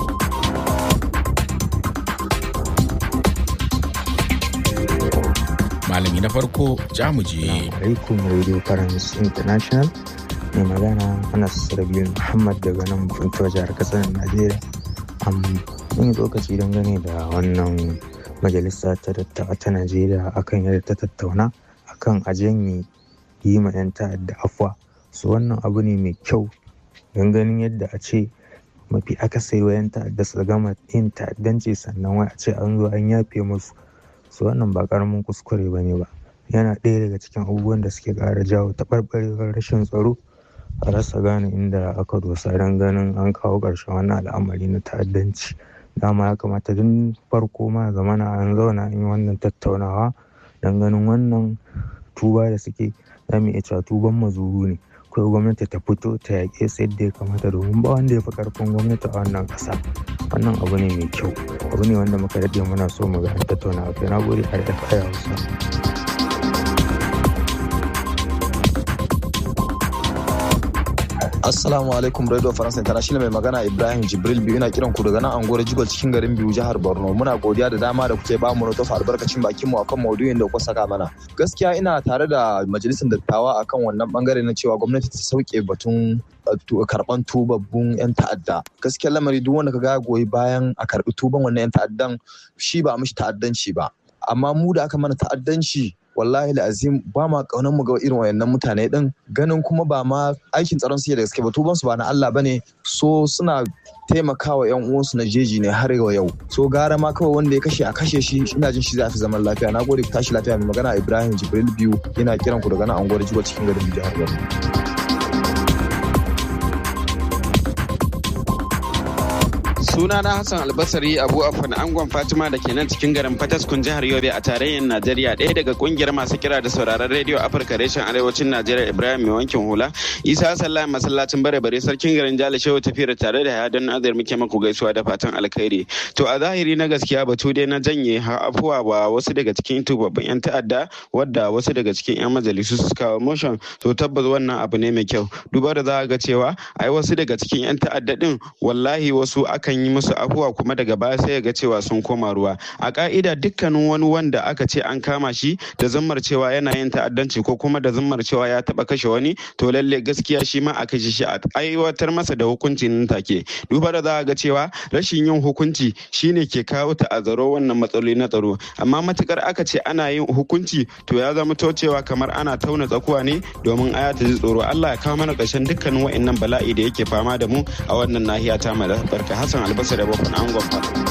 malami na farko jamuje. alaikum radio france international mai magana anas rabiul muhammad daga nan funtuwa jihar kasar najeriya an yi lokaci dangane da wannan majalisa ta dattawa ta najeriya akan yadda ta tattauna akan a janye yi ma 'yan ta'adda afuwa su wannan abu ne mai kyau don ganin yadda a ce mafi akasari wa 'yan ta'adda su gama yin ta'addanci sannan wai a ce an zo an yafe musu su wannan ba karamin kuskure ba ne ba yana ɗaya daga cikin abubuwan da suke ƙara jawo taɓarɓarewar rashin tsaro a rasa gane inda aka dosa don ganin an kawo ƙarshen wannan al'amari na ta'addanci dama ya kamata tun farko ma zamana an zauna an yi wannan tattaunawa don ganin wannan tuba da suke za mu iya cewa tuban mazuru ne akwai gwamnati ta fito ta yaƙe su yadda ya kamata domin ba wanda ya fi ƙarfin gwamnati a wannan ƙasa wannan abu ne mai kyau abu ne wanda muka daɗe muna so mu ga an tattauna a kai na gode a da kaya hausa. Assalamu alaikum Radio France International mai magana Ibrahim Jibril biyu ina kiran ku daga nan Angora Jigol cikin garin biyu jihar Borno. Muna godiya da dama da kuke bamu na tofa albarkacin bakin mu akan maudu'in da kuka saka mana. Gaskiya ina tare da majalisar dattawa akan wannan bangare na cewa gwamnati ta sauke batun karban tubabbun 'yan ta'adda gaskiya lamari duk wanda ka ga goyi bayan a karbi tuban wannan 'yan ta'addan shi ba mishi ta'addanci ba amma mu da aka mana ta'addanci wallahi azim ba ma kaunar mu ga irin wayannan mutane din ganin kuma ba ma aikin tsaron su da gaske ba tuban su ba na Allah bane so suna taimakawa yan uwansu na jeji ne har yau so gara ma kawai wanda ya kashe a kashe shi ina jin shi zai fi zaman lafiya na gode ku tashi lafiya mai magana Ibrahim Jibril biyu yana kiran ku daga nan anguwar Jigo cikin garin jihar Borno Suna na Hassan Albasari Abu Afan Angon Fatima da ke nan cikin garin Fataskun jihar Yobe a tarayyar Najeriya ɗaya daga kungiyar masu kira da sauraron rediyo Afirka reshen arewacin Najeriya Ibrahim mai wankin hula Isa Sallah masallacin bare bare sarkin garin Jale Shehu tafiyar tare da ya don nazar muke maku gaisuwa da fatan alkhairi to a zahiri na gaskiya batu dai na janye afuwa ba wasu daga cikin tubabbin yan ta'adda wadda wasu daga cikin yan majalisu su kawo motion to tabbas wannan abu ne mai kyau duba da za ga cewa ai wasu daga cikin yan ta'adda din wallahi wasu akan yi musu afuwa kuma daga baya sai ga cewa sun koma ruwa a ka'ida dukkanin wani wanda aka ce an kama shi da zammar cewa yana yin ta'addanci ko kuma da zammar cewa ya taba kashe wani to lalle gaskiya shi ma a kashe shi a aiwatar masa da hukunci nan take duba da za ga cewa rashin yin hukunci shine ke kawo ta'azzaro wannan matsaloli na tsaro amma matukar aka ce ana yin hukunci to ya zama to cewa kamar ana tauna tsakuwa ne domin aya ta ji tsoro Allah ya kawo mana ƙarshen dukkanin wa'annan bala'i da yake fama da mu a wannan nahiya ta mu barka Hassan albasa da bakon angon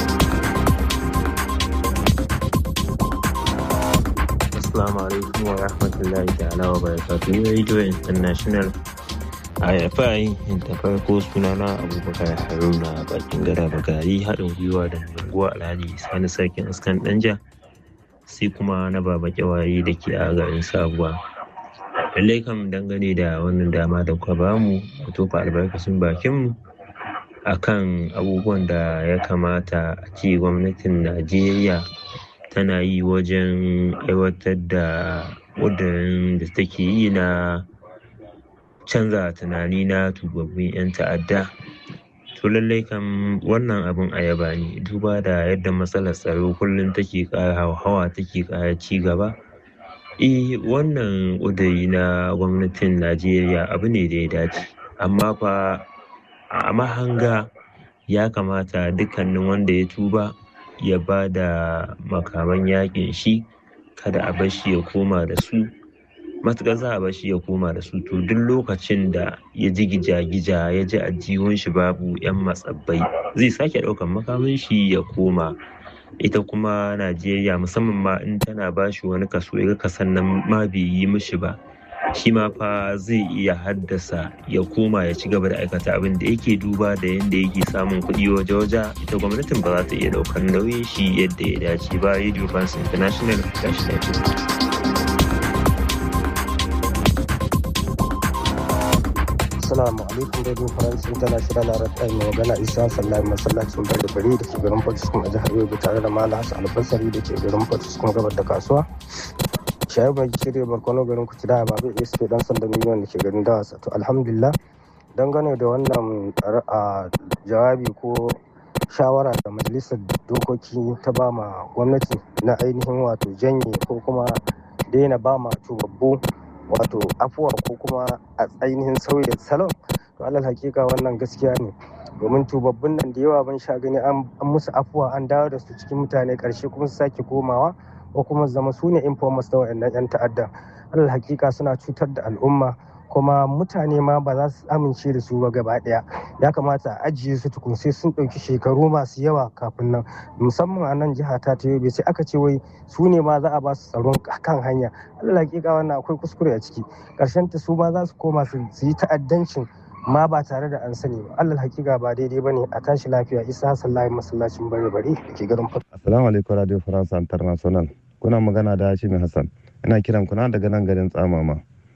Assalamu alaikum wa rahmatullahi ta'ala wa barakatuhu Radio International IFI da farko sunana Abubakar Haruna bakin gada bagari haɗin gwiwa da unguwa Alhaji Sani Sarkin Askan Danja sai kuma na baba kyawaye da ke a garin Sabuwa. Lallai kam dangane da wannan dama da kuka bamu mu tofa albarkacin bakinmu akan abubuwan da ya kamata a ce gwamnatin Najeriya tana yi wajen aiwatar da ƙudurin da take yi na canza tunani na tubabbin 'yan ta'adda to lallai kam wannan abin ayaba ne duba da yadda matsalar tsaro kullum take ƙara hauhawa take ƙara ci gaba eh wannan ƙuduri na gwamnatin najeriya abu ne da ya dace amma fa a mahanga ya kamata dukkanin wanda ya tuba ya ba da makaman yakin shi kada a bar shi ya koma da su matuƙar za a bar shi ya koma da su to duk lokacin da ya ji gija-gija ya ji ajihun shi babu 'yan matsabbai zai sake ɗaukan makamin shi ya koma ita kuma najeriya musamman ma in tana ba shi wani kaso ya kasan nan ma bai yi mishi ba shi ma fa zai iya haddasa ya koma ya ci gaba da aikata abin da yake duba da yadda yake samun kuɗi waje-waje ita gwamnatin ba za ta iya ɗaukar nauyin shi yadda ya dace ba radio france international gashi lafiya Assalamu alaikum Radio France International na rata mai magana Isa Sallahi masallacin Bari Bari da ke garin Pakistan a jihar Yobe tare da Malam Hassan Albasari da ke garin Pakistan gabar da kasuwa. Shayi mai shirya barkono garin Kucida ba bai iya suke dan sanda miliyan da ke garin Dawasa. To alhamdulillah dangane da wannan jawabi ko shawara da majalisar dokoki ta ba ma gwamnati na ainihin wato janye ko kuma daina ba ma tubabbu wato afuwa ko kuma a ainihin sauya salon to alal hakika wannan gaskiya ne domin tubabbun nan da yawa ban sha gani an musu afuwa an dawo da su cikin mutane karshe kuma su sake komawa ko kuma zama su ne informers da wayannan yan ta'adda alal hakika suna cutar da al'umma kuma mutane ma ba za su amince da su ba gaba daya ya kamata a ajiye su tukun sai sun ɗauki shekaru masu yawa kafin nan musamman a nan jiha ta yobe sai aka ce wai su ne ma za a ba su tsaron kan hanya allah hakika wannan akwai kuskure a ciki ƙarshen ta su ma za su koma su yi ta'addancin ma ba tare da an sani ba allah hakika ba daidai ba ne a tashi lafiya isa hassan layin masallacin bare bare da ke garin fata. assalamu alaikum radio france international kuna magana da hashimi hassan ina kiran kuna daga nan garin tsamama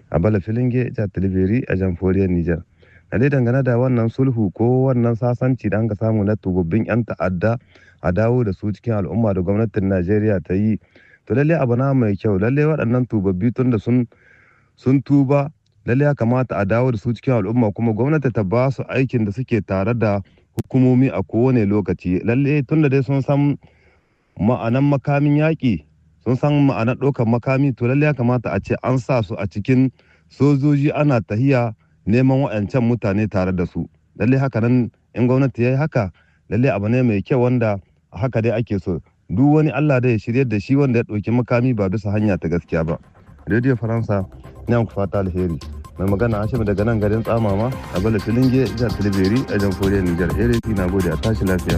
a bala filinge jihar talibiri a jamhuriyar niger na dai dangane da wannan sulhu ko wannan sasanci da an ka samu na tubabbin 'yan ta'adda a dawo da su cikin al'umma da gwamnatin najeriya ta yi to lalle abu na mai kyau lalle waɗannan tubabbi tun da sun sun tuba lalle ya kamata a dawo da su cikin al'umma kuma gwamnati ta ba su aikin da suke tare da hukumomi a kowane lokaci lalle tun da dai sun san ma'anan makamin yaƙi sun san ma'anar ɗaukar makami to lalle ya kamata a ce an sa su a cikin sojoji ana tahiya neman waɗancan mutane tare da su lalle haka nan in gwamnati ya yi haka lalle abu ne mai kyau wanda haka dai ake so duk wani allah da ya shirya da shi wanda ya ɗauki makami ba bisa hanya ta gaskiya ba radio faransa ina ku fata alheri mai magana hashim daga nan garin tsamama a bala filinge jihar tilberi a jamhuriyar nijar erefi na gode a tashi lafiya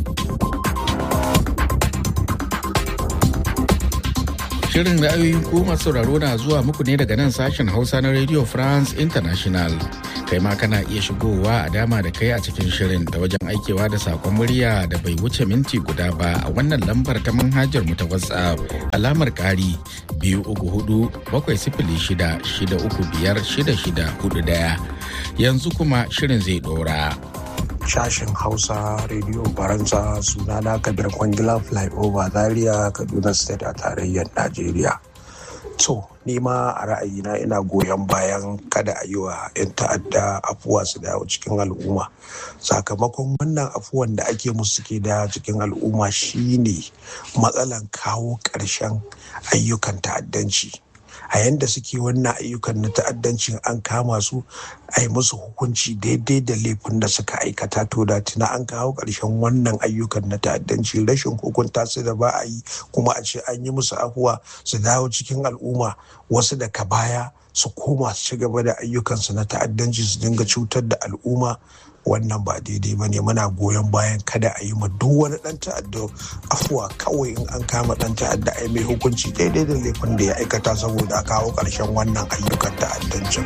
Shirin ra'ayoyin ku masu sauraro na zuwa muku ne daga nan sashen Hausa na Radio France International. Kai ma kana iya shigowa a dama da kai a cikin shirin da wajen aikewa da sakon murya da bai wuce minti guda ba a wannan lambar ta manhajar mu ta WhatsApp alamar ƙari biyu uku hudu bakwai sifili shida shida uku biyar shida shida hudu daya. Yanzu kuma shirin zai ɗora. sashen hausa radio faransa sunana kabir kwangila flyover zaria kaduna state a tarayyar najeriya to nima a ra'ayina ina goyon bayan kada a yi wa 'yan ta'adda afuwa su dawo cikin al'umma sakamakon wannan afuwan da ake musu ke da cikin al'umma shine matsalan kawo ƙarshen ayyukan ta'addanci a yanda suke wannan ayyukan na ta'addancin an kama su a yi musu hukunci daidai da laifin da suka aikata to da tuna an kawo ƙarshen wannan ayyukan na ta'addanci rashin hukunta su da ba a yi kuma a ce an yi musu afuwa su dawo cikin al'umma wasu daga baya su koma su ci gaba da ayyukansu na ta'addanci su dinga cutar da al'umma wannan ba daidai ba ne muna goyon bayan kada a yi ma duk wani dan ta'adda afuwa kawai in an kama dan ta'adda a mai hukunci daidai da laifin da ya aikata saboda a kawo ƙarshen wannan ayyukan ta'addancin.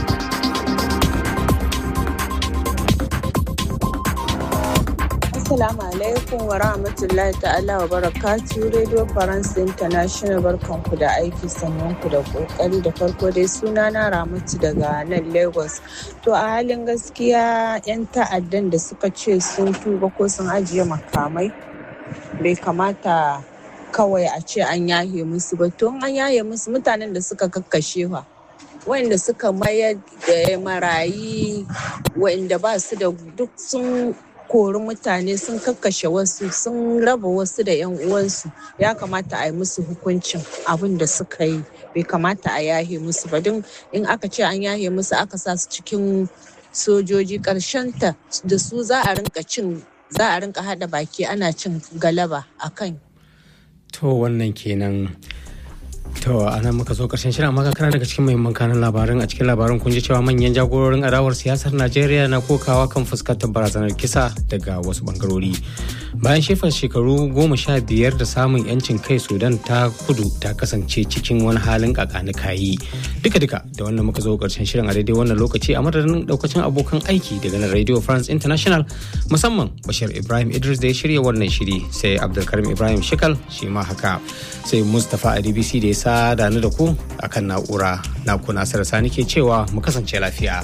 Assalamu alaikum wa rahmatullahi ta'ala wa barakatu Radio France International barkanku da aiki sannan ku da kokari da farko dai suna na Ramatu daga nan Lagos. To a halin gaskiya 'yan ta'addan da suka ce sun tuba ko sun ajiye makamai bai kamata kawai a ce an yahe musu ba to an yahe musu mutanen da suka kakkashe fa. wanda suka mayar da marayi wanda ba su da duk sun kori mutane sun kakkashe wasu sun raba wasu da 'yan uwansu ya kamata a yi musu hukuncin abin da suka yi bai kamata a yahe musu ba don in aka ce an yahe musu aka sa su cikin sojoji ta da su za a rinka cin za a rinka hada baki ana cin galaba a kan to wannan kenan To a nan muka zo karshen shirin amma kana daga cikin muhimman kanan labarin a cikin labarin kun ji cewa manyan jagororin adawar siyasar Najeriya na kokawa kan fuskantar barazanar kisa daga wasu bangarori. Bayan shefar shekaru goma sha biyar da samun yancin kai Sudan ta kudu ta kasance cikin wani halin kakani kayi. Duka duka da wannan muka zo karshen shirin a daidai wannan lokaci a madadin daukacin abokan aiki daga nan Radio France International musamman Bashir Ibrahim Idris da ya shirya wannan shiri sai Abdulkarim Ibrahim Shikal shi ma haka sai Mustapha Adibisi da ya sada ni da ku akan na'ura na ku Nasiru Sani ke cewa mu kasance lafiya.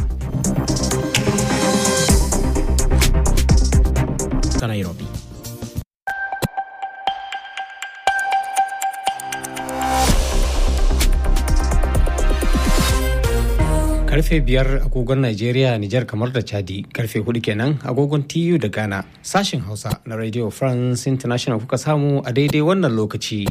Nairobi. karfe biyar agogon Najeriya, Nijar kamar da Chadi, karfe hudu kenan agogon TU da Ghana. Sashen Hausa na Radio France International kuka samu a daidai wannan lokaci.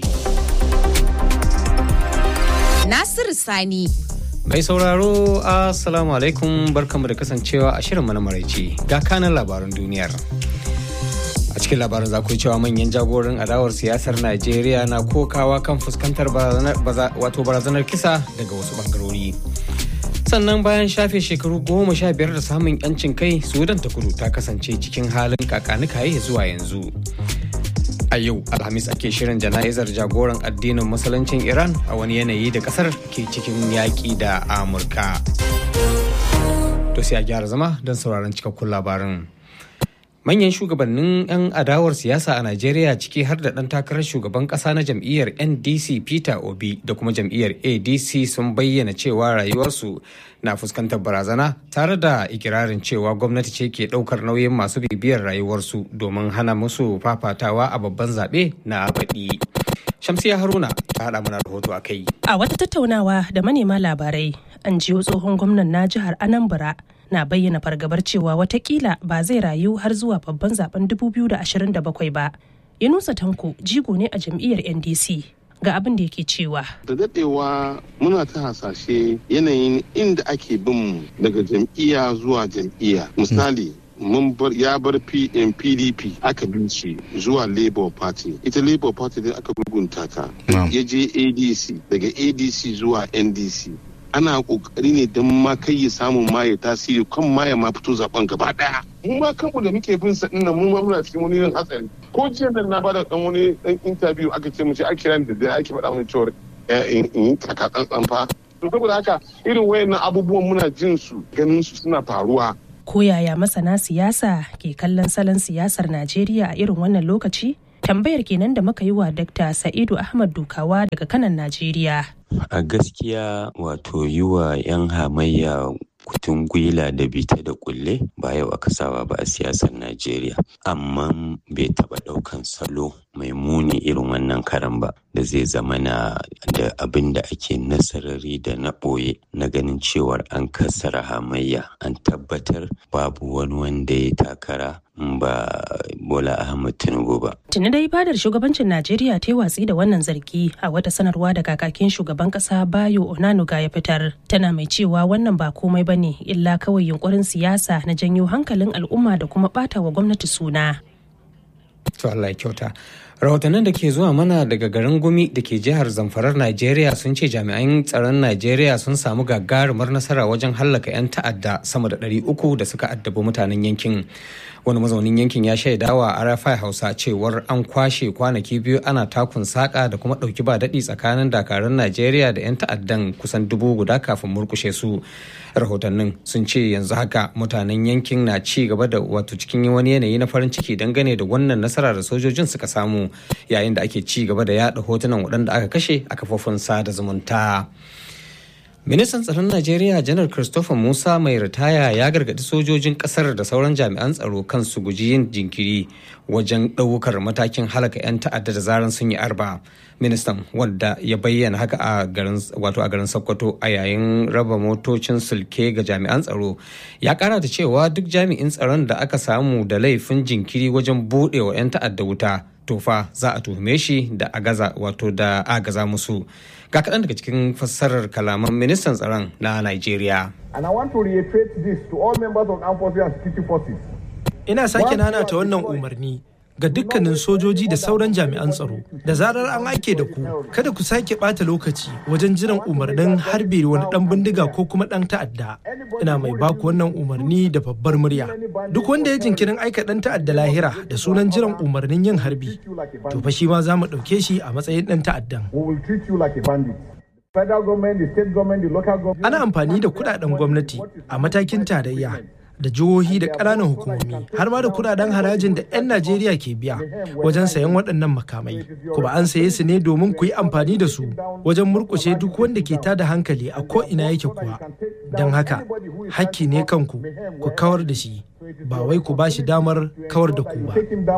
Nasiru Sani. Mai sauraro, Assalamu alaikum barkamu da kasancewa a shirin na maraice ga kanan labaran duniyar. A cikin labarin za ku cewa manyan jagoran adawar siyasar Najeriya na kokawa kan fuskantar wato barazanar kisa daga wasu bangarori. sannan bayan shafe shekaru goma sha biyar da samun yancin kai sudan ta kudu ta kasance cikin halin kakanikaye zuwa yanzu a yau alhamis ake shirin jana'izar jagoran addinin musuluncin iran a wani yanayi da kasar ke cikin yaƙi da amurka to sai a gyara zama don sauraron cikakkun labarin manyan shugabannin 'yan adawar siyasa a najeriya ciki har da ɗan takarar shugaban ƙasa na jam'iyyar ndc peter obi da kuma jam'iyyar adc sun bayyana cewa rayuwarsu na fuskantar barazana tare da ikirarin cewa gwamnati ce ke ɗaukar nauyin masu bibiyar rayuwarsu domin hana musu fafatawa a babban zaɓe na baɗi shamsiya haruna ta haɗa mana rahoto a kai a wata tattaunawa da manema labarai an jiyo tsohon gwamnan na jihar anambra na bayyana fargabar cewa watakila ba zai rayu har zuwa babban zaben 2027 ba. Yunusa Tanko jigo ne a jam'iyyar NDC ga abin da yake cewa. Da dadewa muna ta hasashe yanayin inda ake bin daga jam'iyya zuwa jam'iyya. Misali, mun bar ya bar PDP aka bin shi zuwa Labour Party. Ita Labour Party din aka gurgunta ta. Ya je ADC daga ADC zuwa NDC. ana kokari ne don ma kai ya samu ma ya tasiri kan ma ya ma fito zaben gaba daya mu ma kanmu da muke bin sa dinnan mu ma muna cikin wani irin hatsari ko jiya nan na bada dan wani dan interview aka ce mu ce a kira da da ake faɗa mana cewa in yi kaka tsantsan fa to saboda haka irin wayannan abubuwan muna jin su ganin su suna faruwa ko yaya masana siyasa ke kallon salon siyasar Najeriya a irin wannan lokaci tambayar kenan da muka yi wa Dr. Sa'idu Ahmad Dukawa daga kanan Najeriya. A gaskiya wato yi wa 'yan hamayya kutun gwila da bita da kulle ba yau aka saba ba a siyasar Najeriya. Amma bai taɓa ɗaukan salo mai muni irin wannan karan ba da zai zama na da abin da ake nasarari da na ɓoye na ganin cewar an kassara hamayya an tabbatar babu wani wanda ya takara ba Bola Ahmed Tinubu ba. Tuni dai fadar shugabancin Najeriya ta yi watsi da wannan zargi a wata sanarwa da kakakin shugaban kasa Bayo Onanuga ya fitar. Tana mai cewa wannan ba komai ba ne illa kawai yunkurin siyasa na janyo hankalin al'umma da kuma ɓata wa gwamnati suna. To Allah ya kyauta. rahotannin da ke zuwa mana daga garin gumi da ke jihar zamfarar najeriya sun ce jami'an tsaron najeriya sun samu gagarumar nasara wajen hallaka 'yan ta'adda sama da 300 da suka addabi mutanen yankin wani mazaunin yankin ya shaidawa a rfi hausa cewar an kwashe kwanaki biyu ana takun saka da kuma ɗauki ba daɗi tsakanin dakarun najeriya da 'yan ta'addan kusan dubu guda kafin murkushe su rahotannin sun ce yanzu haka mutanen yankin na ci gaba da wato cikin wani yanayi na farin ciki dangane da wannan nasara da sojojin suka samu yayin da ake ci gaba da yada hotunan waɗanda aka kashe a kafofin sada zumunta. ministan tsaron najeriya janar christopher musa mai ritaya ya gargadi sojojin kasar da sauran jami'an tsaro kan su guji yin jinkiri wajen ɗaukar matakin halaka 'yan ta'adda da zaran sun yi arba ministan wadda ya bayyana haka a garin wato a garin sokoto a yayin raba motocin sulke ga jami'an tsaro ya kara da cewa duk jami'in tsaron da aka samu da laifin jinkiri wajen buɗewa 'yan ta'adda wuta tofa za a tuhume shi da agaza wato da agaza musu ga kaɗan daga cikin fassarar kalaman ministan tsaron na Najeriya. And I want to reiterate this to all members of armed forces and security forces. Ina sake nanata wannan umarni ga dukkanin sojoji da sauran jami'an tsaro da zarar an aike da ku kada ku sake bata lokaci wajen jiran umarnin harbe wani dan bindiga ko kuma dan ta'adda ina mai baku wannan umarni da babbar murya duk wanda ya jinkirin aika dan ta'adda lahira da sunan jiran umarnin yin harbi to fa shi ma za mu ɗauke shi a matsayin dan ta'addan ana amfani da kudaden gwamnati a matakin tarayya da jihohi da ƙananan hukumomi har ma da kudaden harajin da 'yan Najeriya ke biya wajen sayan waɗannan makamai. Kuma an saye su ne domin ku yi amfani da su wajen murkushe duk wanda ke tada hankali a ko ina yake kuwa. Don haka, hakki ne kanku ku kawar da shi, ba wai ku ba shi damar kawar da ku ba.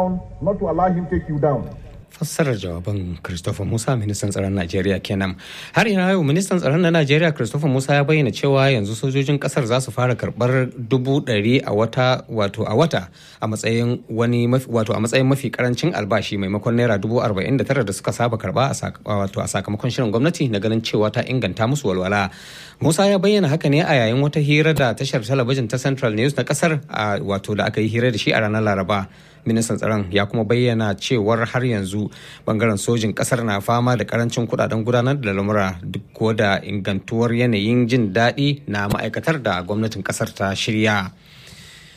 fassarar jawaban Christopher Musa ministan tsaron Najeriya kenan. Har ina yau ministan tsaron na Najeriya Christopher Musa ya bayyana cewa yanzu sojojin kasar za su fara karbar dubu ɗari a wata wato a wata a matsayin wani wato a matsayin mafi karancin albashi maimakon naira dubu arba'in da tara da suka saba karba a wato a sakamakon shirin gwamnati na ganin cewa ta inganta musu walwala. Musa ya bayyana haka ne a yayin wata hira da tashar talabijin ta Central News na kasar a wato da aka yi hira da shi a ranar Laraba. ministan tsaron ya kuma bayyana cewar har yanzu bangaren sojin kasar na fama da karancin kudaden gudanar da lamura duk ko da ingantuwar yanayin jin daɗi na ma'aikatar da gwamnatin kasar ta shirya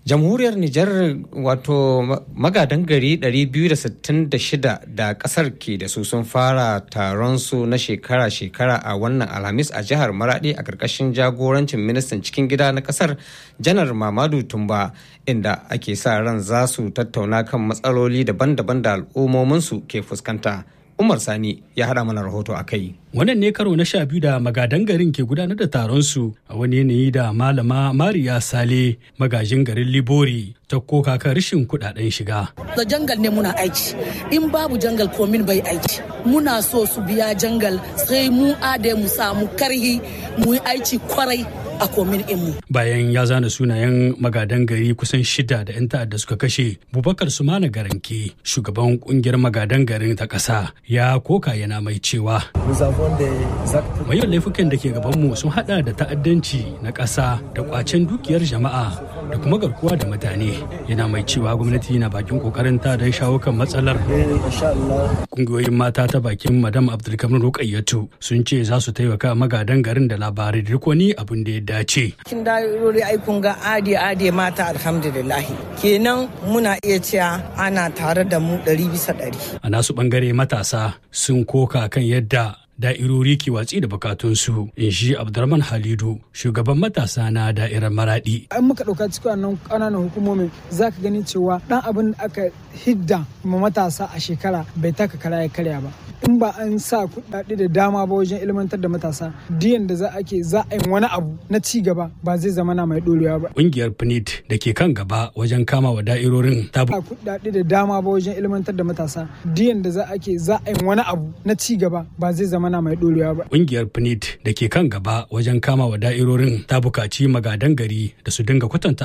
jamhuriyar nijar wato magadan gari 266 da kasar ke da su sun fara taron su na shekara-shekara a wannan alhamis a jihar maradi a karkashin jagorancin ministan cikin gida na kasar janar mamadu tumba inda ake sa ran za su tattauna kan matsaloli daban-daban da al'ummominsu ke fuskanta umar sani ya haɗa mana rahoto a kai Wannan ne karo na sha biyu da magadan garin ke gudanar da taron su a wani yanayi da malama Mariya Sale magajin garin Libori ta koka kan rashin kudaden shiga. Da jangal ne muna aiki, in babu jangal komin bai aiki. Muna so su biya jangal sai mu ade mu samu karhi mu yi aiki kwarai a komin mu. Bayan ya zana sunayen magadan gari kusan shida da 'yan ta'adda suka kashe, Bubakar Sumana Garanke, shugaban kungiyar magadan garin ta ƙasa, ya koka yana mai cewa. Mayan laifukan da ke gabanmu sun hada da ta'addanci na ƙasa da kwacen dukiyar jama'a da kuma garkuwa da mutane. Yana mai cewa gwamnati na bakin kokarinta don shawo kan matsalar. Kungiyoyin mata ta bakin Madam Abdulkamir Rukayyatu sun ce za su taimaka magadan garin da labarai da wani abin da ya dace. Kin da'irori aikun ga ade ade mata alhamdulillahi. Kenan muna iya cewa ana tare da mu ɗari bisa ɗari. A nasu ɓangare matasa sun koka kan yadda da'irori ke watsi da bukatunsu in shi abdurrahman halidu shugaban matasa na da'irar maradi an muka ɗauka cikin wannan ƙananan hukumomin za ka gani cewa ɗan abin da aka hidda ma matasa a shekara bai taka kara ya karya ba in ba an sa kuɗaɗe da dama ba wajen ilmantar da matasa diyan da za a ke za a yi wani abu na ci gaba ba zai zama na mai ɗorewa ba ƙungiyar pnid da ke kan gaba wajen kama wa da'irorin ta kuɗaɗe da dama ba wajen ilmantar da matasa diyan da za a ke za a yi wani abu na ci gaba ba zai zama mana mai dorewa ba. Ƙungiyar PNID da ke kan gaba wajen kama wa da'irorin ta bukaci magadan gari da su dinga kwatanta